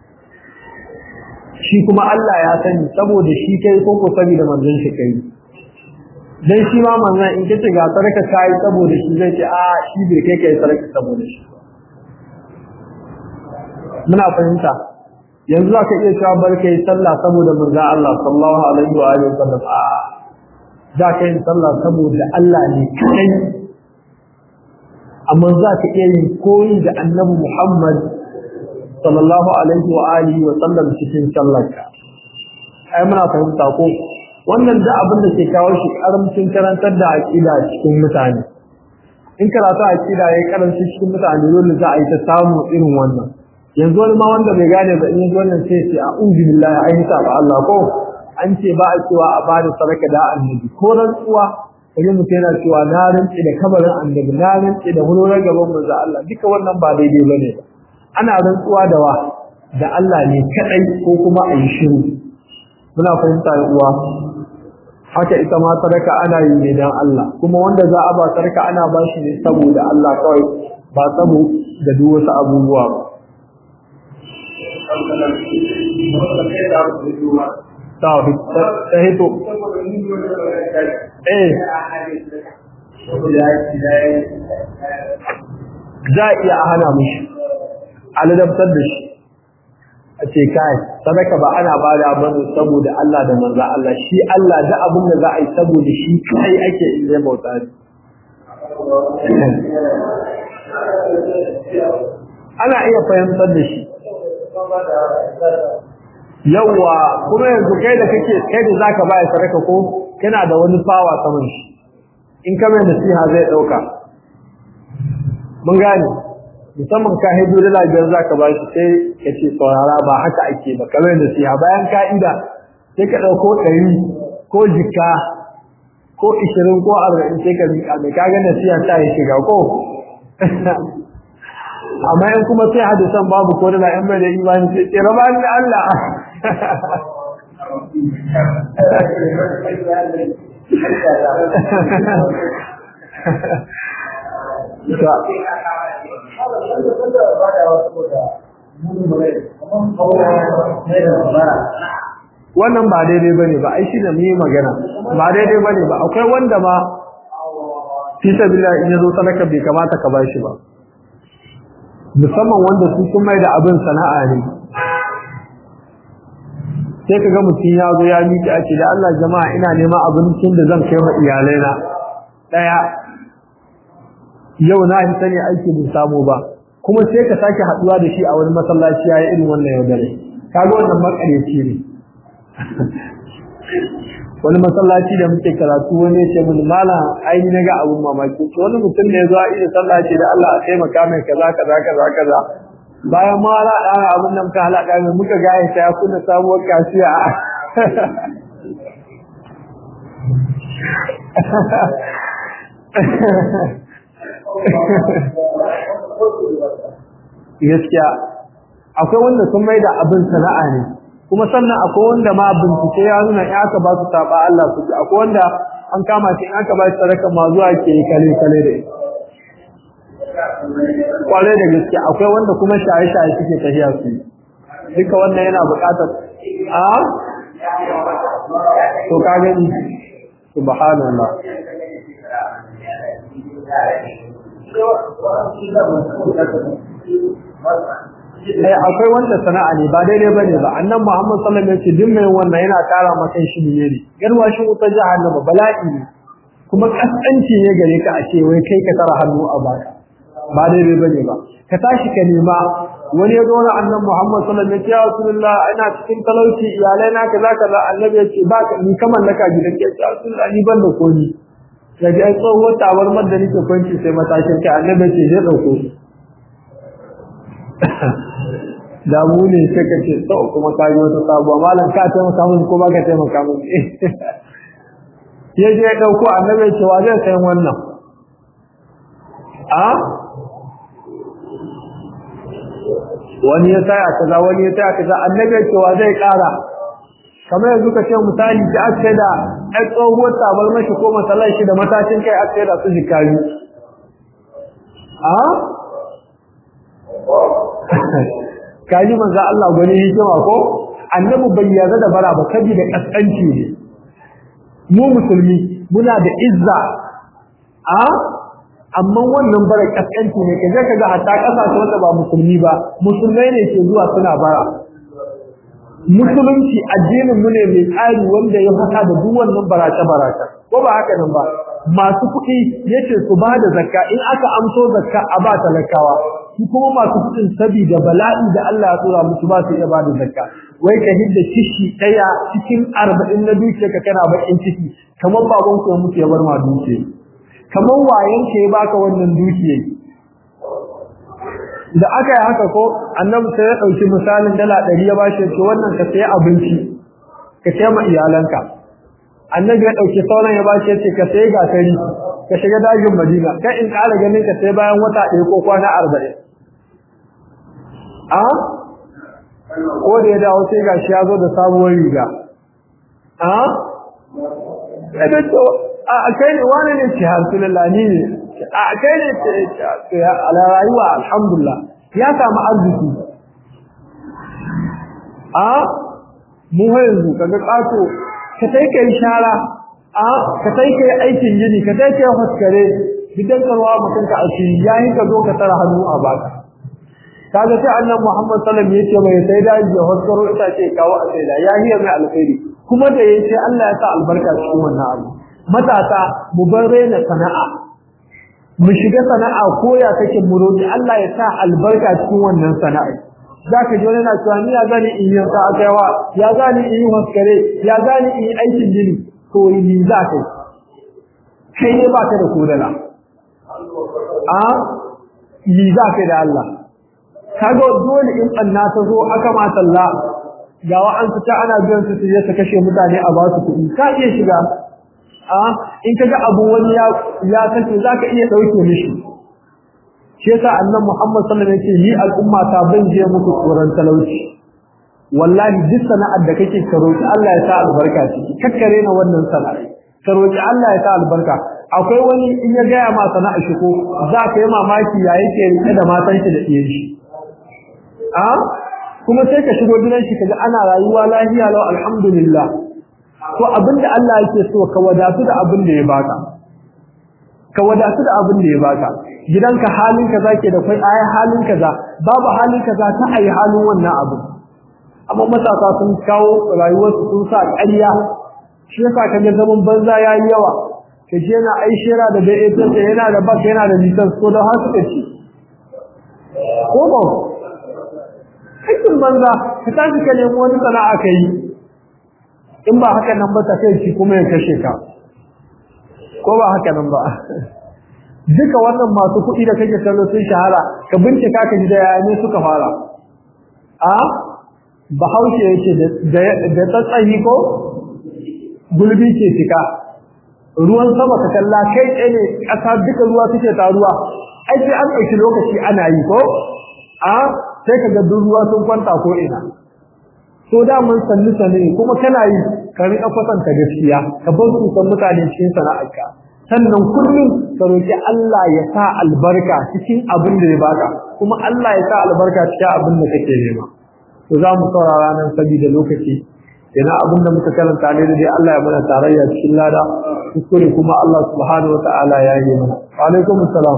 shi kuma Allah ya sani saboda shi kai ko ko saboda manzon shi kai dan shi ma manzon in kace ga sarka kai saboda shi zai ce a shi bai kai kai sarka saboda shi muna fahimta yanzu za ka iya cewa barka yi sallah saboda manzon Allah sallallahu alaihi wa alihi wasallam a za ka yi sallah saboda Allah ne kai amma za ka iya yin koyi da annabi Muhammad sallallahu alaihi wa alihi wa sallam cikin sallarka ai muna fahimta ko wannan da abin da ke kawo shi karamcin karantar da aqida cikin mutane in karatu aqida yayi karanci cikin mutane dole za a yi ta samu irin wannan yanzu wani ma wanda bai gane ba in yanzu wannan sai ce a'udhu billahi ai ta ba Allah ko an ce ba a cewa a bada sadaka da annabi ko rantsuwa kaje mutum yana cewa na rantsi da kabarin annabi na rantsi da hulorar gaban manzo Allah duka wannan ba daidai bane ba ana rantsuwa da wa da Allah ne kadai ko kuma a yi shiru muna fahimta da uwa haka ita ma sadaka ana yi ne dan Allah kuma wanda za a ba sadaka ana ba shi ne saboda Allah kawai ba saboda duk wasu abubuwa ba ta hito eh za a iya hana mishi a ladabtar da shi a ce kai sadaka ba ana bada bane saboda Allah da manzo Allah shi Allah da abin da za a yi saboda shi kai ake in zai bauta ne ana iya fahimtar da shi yawa kuma yanzu kai da kake kai da zaka baya sadaka ko kana da wani fawa saman shi in ka mai nasiha zai dauka mun gane musamman ka hido da lafiyar zaka ba shi sai ka ce saurara ba haka ake ba kamar nasiha bayan ka'ida sai ka dauko ɗari ko jika ko ishirin ko arba'in sai ka miƙa mai kaga nasiha ta yi shiga ko amma in kuma sai hadisan babu ko da in bai da imani sai ce raba da Allah wannan ba daidai bane ba ai shi da mu magana ba daidai bane ba akwai wanda ma fi sabilillah in yazo sadaka bai kamata ka bashi ba musamman wanda su sun mai da abin sana'a ne sai ka ga mutum ya zo ya miƙe a ce da Allah jama'a ina neman abincin da zan kai wa iyalaina ɗaya yau na yi sani aiki bin samu ba kuma sai ka sake haɗuwa da shi a wani masallaci ya yi irin wannan yaudare kaga wannan makareci ne wani masallaci da muke karatu wani ya ce mun malam ai na ga abun mamaki to wani mutum ne zuwa idan sallah ce da Allah a taimaka mai kaza kaza kaza kaza bayan ma ala da abun nan ka halaka mai muka ga ya ya kuna sabuwar kasiya gaskiya akwai wanda sun mai da abin sana'a ne kuma sannan akwai wanda ma bincike ya nuna in aka ba su saba Allah su akwai wanda an kama shi in aka ba shi sadaka ma zuwa ke kale kale da kwale da gaskiya akwai wanda kuma shaye shaye suke tafiya su duka wannan yana buƙatar a to ka gani subhanallah eh akwai wanda sana'a ne ba daidai bane ba annan Muhammad sallallahu alaihi wasallam ya ce duk mai wannan yana kara maka shi ne garwashin wutar jahannama bala'i ne kuma kaskanci ne gare ka a ce wai kai ka tara hannu a baka ba daidai bane ba ka tashi ka nema wani ya zo na annan Muhammad sallallahu alaihi wasallam ya Rasulullah ina cikin talauci iyalai na kaza kaza annabi ya ce ba ka ni kamar naka gidan ke ya Rasulullah ni ban da komi daga ai tsohuwar tabarmar da nake kwanci sai matashin kai annabi ce zai dauko da mu ne sai ka ce to kuma ka yi wata sabuwa malam ka taimaka mun ko ba ka taimaka mun ya je ya dauko annabi ce wa zai sayan wannan a wani ya saya kaza wani ya saya kaza annabi ce wa zai kara kamar yanzu ka ce misali ki aka da ai tsohuwar tabar mashi ko masalai shi da matashin kai aka da su jikari a kaji manzo Allah gani hikima ko annabi bai yarda da bara ba kabi da kaskanci ne mu musulmi muna da izza a amma wannan bara kaskanci ne kaje kaga hatta kasashe wanda ba musulmi ba musulmai ne ke zuwa suna bara musulunci addinin mu ne mai tsari wanda ya haka da duk wannan barace barace ko ba haka nan ba masu kuɗi yace su ba da zakka in aka amso zakka a ba talakawa su kuma masu kuɗin saboda bala'i da Allah ya tsora musu ba su iya ba da zakka wai ka hidda kishi ɗaya cikin arba'in na dukiya ka kana bakin ciki kamar baban ku ya mutu ya bar ma dukiya kamar wayan ka ya baka wannan dukiya da aka yi haka ko annabi sai ya ɗauki misalin dala ɗari ya bashi ce wannan ka sayi abinci ka sayi ma iyalanka annabi ya ɗauki sauran ya bashi ya ce ka sayi gasari ka shiga dajin madina kai in ƙara ganin ka sai bayan wata ɗaya ko kwana arba'in a ko da ya dawo sai gashi ya zo da sabuwar riga a ɗaga to a kai ne wani ne ce alhamdulillah ni ne a kai ne ce a rayuwa alhamdulillah ya samu arziki a mu yanzu kaga ƙato ka sai kai shara a ka sai kai aikin gini ka sai kai haskare bidan karwa mutum ka asiri yayin ka zo ka tara hannu a baka kaga sai annabi Muhammad sallallahu alaihi wasallam yace mai sai da ya haskaro ita ce kawo a sai da ya hiya mai alkhairi kuma da yace Allah ya sa albarka cikin wannan abu matasa mu bar rena sana'a mu shiga sana'a ko ya kake mu roki Allah ya sa albarka cikin wannan sana'a zaka ji wani na cewa ni ya gani in yi sa akaiwa ya gani in yi haskare ya gani in yi aikin gini to yi za ka kai ne ba ka da kodala a yi za ka da Allah kaga dole in anna ta zo aka ma talla ga wa an fita ana biyan su su je su kashe mutane a ba su kuɗi ka iya shiga a in kaga abu wani ya ya kace zaka iya dauke mishi shi yasa annabi Muhammad sallallahu alaihi wasallam ya ce ni al'umma ta ban je muku tsoron talauci wallahi duk sana'ar da kake ka roki Allah ya sa albarka ciki kakkare na wannan sana'a ka roki Allah ya sa albarka akwai wani in ya gaya ma sana'a shi ko za ka yi mamaki ya yake rike da matan shi da iyan shi a kuma sai ka shigo gidan shi kaga ana rayuwa lafiya lau alhamdulillah to abinda Allah yake so ka wadatu da abin da ya baka ka wadatu da abin da ya baka gidanka halin kaza ke da kai ayi halin kaza babu halin kaza ta ayi halin wannan abu amma matasa sun kawo rayuwarsu sun sa ƙarya shi yasa kaga zaman banza yayi yawa kaje yana aishira da bai ita yana da bak yana da lisan ko da har suka ci ko ba aikin banza ka tashi ka nemi wani sana'a ka yi in ba haka nan ba ta kai ci kuma ya kashe ka ko ba haka nan ba duka wannan masu kuɗi da kake kallo sun shahara ka bincika ka ji da yaya ne suka fara a bahaushe yake da tsatsayi ko gulbi ke cika ruwan sama ka kalla kai tsaye ne ƙasa duka ruwa suke taruwa ai sai an ɗauki lokaci ana yi ko a sai ka ga duk ruwa sun kwanta ko ina so da mun sanni sanni kuma kana yi ka riƙa kwatanta gaskiya ka bar su san mutane cikin sana'arka sannan kullum ka roki Allah ya sa albarka cikin abin da ya baka kuma Allah ya sa albarka cikin abin da kake nema to za mu saurara nan saboda lokaci ina abin da muka karanta ne dai Allah ya mana tarayya cikin lada kuskure kuma Allah subhanahu wataala ya yi mana wa alaikum assalam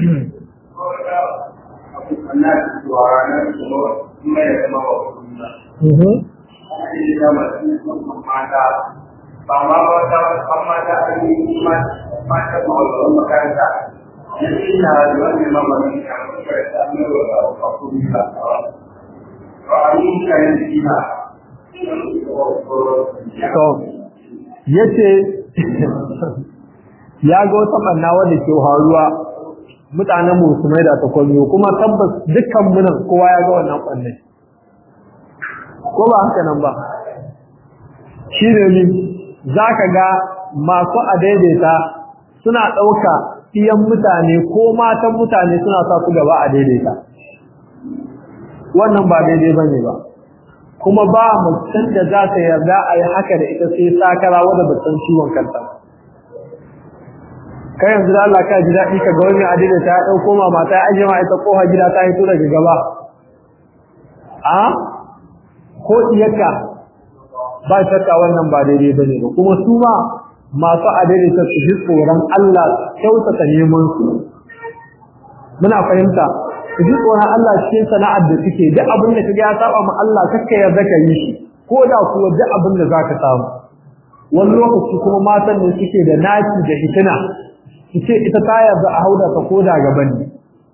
ba ma wata an mata a yi mata mawalwar makaranta na ina da wani mamarin ya makaranta ne wa kakuri ka ba a yi kayan jina to yace ya ga wata banna wanda ke haruwa mutanen mu su mai da ta kwallo kuma tabbas dukkan munan kowa ya ga wannan banne ko ba haka nan ba shi ne ni za ka ga masu adaidaita suna ɗauka iyan mutane ko matan mutane suna sa su gaba a daidaita wannan ba daidai ba ne ba kuma ba mutum da za ta yarda a yi haka da ita sai sakara wadda ba san ciwon kanta kai yanzu da Allah ka ji daɗi ka ga wani adaidaita ya ɗauko ma mata ya ajiye ma ita koha gida ta hito daga gaba a ko iyaka ba shakka wannan ba daidai bane ba kuma su ma masu adalci su ji tsoron Allah kyautata neman su muna fahimta su ji tsoron Allah cikin sana'ar da suke duk abin da kaga ya saba ma Allah kakka yarda ka yi shi ko da kuwa duk abin da zaka samu wani lokaci kuma matan ne suke da naki da hitina su ce ita ta yarda a hauda ta koda gaban ne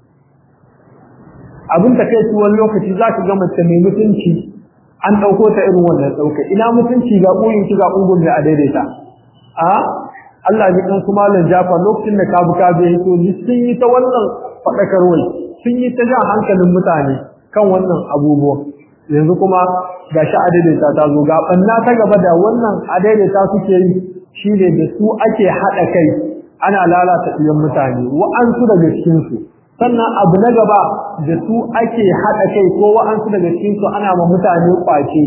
abin da kai wani lokaci zaka ga mace mai mutunci an ɗauko ta irin wannan ɗauka ina mutunci ga ɓoyin ki ga ungun mai a daidaita a Allah ji kan kuma lan jafa lokacin da kabu ka bai hito sun yi ta wannan faɗakarwai sun yi ta jan hankalin mutane kan wannan abubuwan yanzu kuma ga shi a daidaita ta zo ga ɓanna ta gaba da wannan a daidaita suke yi shi ne da su ake haɗa kai ana lalata ɗiyan mutane wa'ansu daga cikinsu sannan abu na gaba da su ake haɗa kai ko wa'ansu daga cikinsu ana ma mutane ƙwace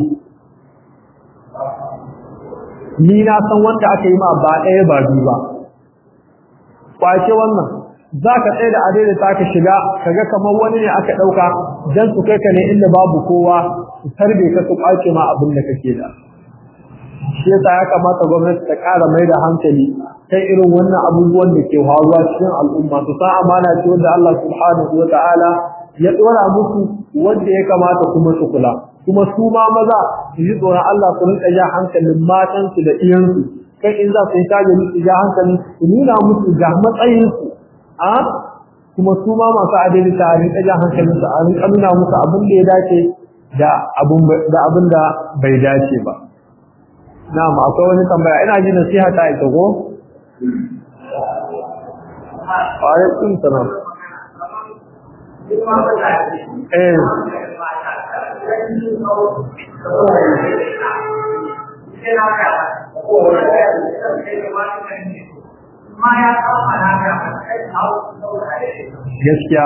ni na san wanda aka yi ma ba ɗaya ba biyu ba ƙwace wannan za ka tsaye da adai da ta ka shiga ka ga kamar wani ne aka ɗauka don su kai ka ne inda babu kowa su tarbe ka su ƙwace ma abin da kake da shi yasa ya kamata gwamnati ta ƙara mai da hankali kai irin wannan abubuwan da ke faruwa cikin al'umma su san amana ce wanda Allah subhanahu wa ta'ala ya dora musu wanda ya kamata kuma su kula kuma su ma maza su yi tsoron Allah su rinka ja hankalin matansu da iyansu kai in za su yi tage su ja hankalin su nuna musu ga matsayinsu a kuma su ma masu adalci a rinka ja hankalin su a rinka nuna musu abin da ya dace da abin da bai dace ba na'am akwai wani tambaya ina ji nasiha ta ita ko alaikum salam eh gaskiya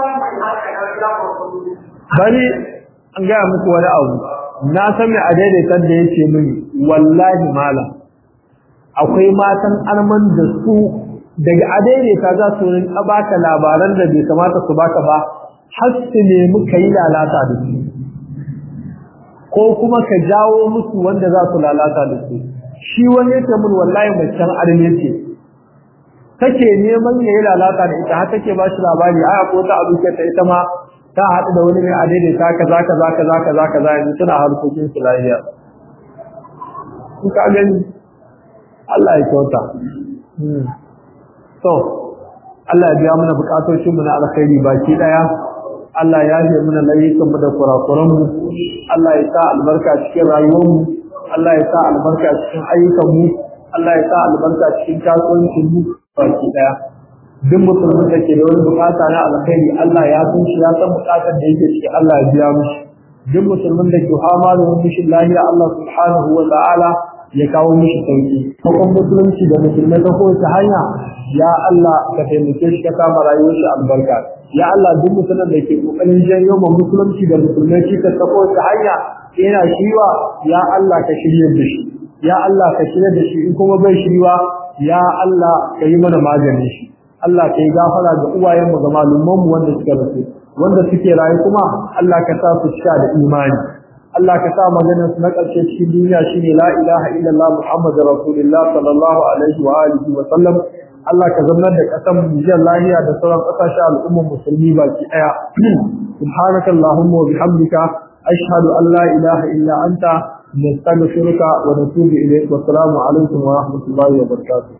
bari an gaya muku wani abu na san mai a daidaitar da yake mini wallahi malam akwai matan arman da su daga a daidaita za su rinka baka labaran da bai kamata su baka ba har su nemi ka yi lalata da su ko kuma ka jawo musu wanda za su lalata da su shi wani yake mun wallahi macen arme ce take neman ya yi lalata da ita har take ba shi labari aya ko ta abu ta ita ma ta haɗu da wani mai a daidaita kaza kaza kaza kaza kaza yanzu suna harkokin su lafiya in ka gani Allah ya kyauta to Allah ya biya mana bukatocin mu na alkhairi baki daya Allah ya yi mana layukan mu da kurakuran mu Allah ya sa albarka cikin rayuwar mu Allah ya sa albarka cikin ayyukan mu Allah ya sa albarka cikin kasuwancin mu baki daya duk musulmin da ke da wani bukata na alkhairi Allah ya san shi ya san bukatar da yake ciki Allah ya biya mishi duk musulmin da ke hama da wani mishin lahiya Allah subhanahu wa ta'ala ya kawo mishi sauki kokon musulunci da musulmai ta kowace hanya ya Allah ka taimake shi ka kama rayuwar shi albarka ya Allah duk mutumin da ke kokarin janyo ma musulunci da musulmai shi ta kowace hanya yana shiwa ya Allah ka shirye da shi ya Allah ka shirye da shi in kuma bai shiriwa ya Allah ka yi mana maganin shi Allah ka yi gafara ga uwayenmu ga malumanmu wanda suka rasu wanda suke rayu kuma Allah ka sa su cika da imani Allah ka sa maganar su na ƙarshe cikin duniya shine la ilaha illallah muhammadur rasulullah sallallahu alaihi wa alihi wa sallam Allah ka zama da ƙasar Nijar lahiya da sauran ƙasashen al'ummar musulmi baki ɗaya subhanakallahumma wa bihamdika ashhadu an la ilaha illa anta nastaghfiruka wa natubu ilayk wa assalamu alaikum wa rahmatullahi wa barakatuh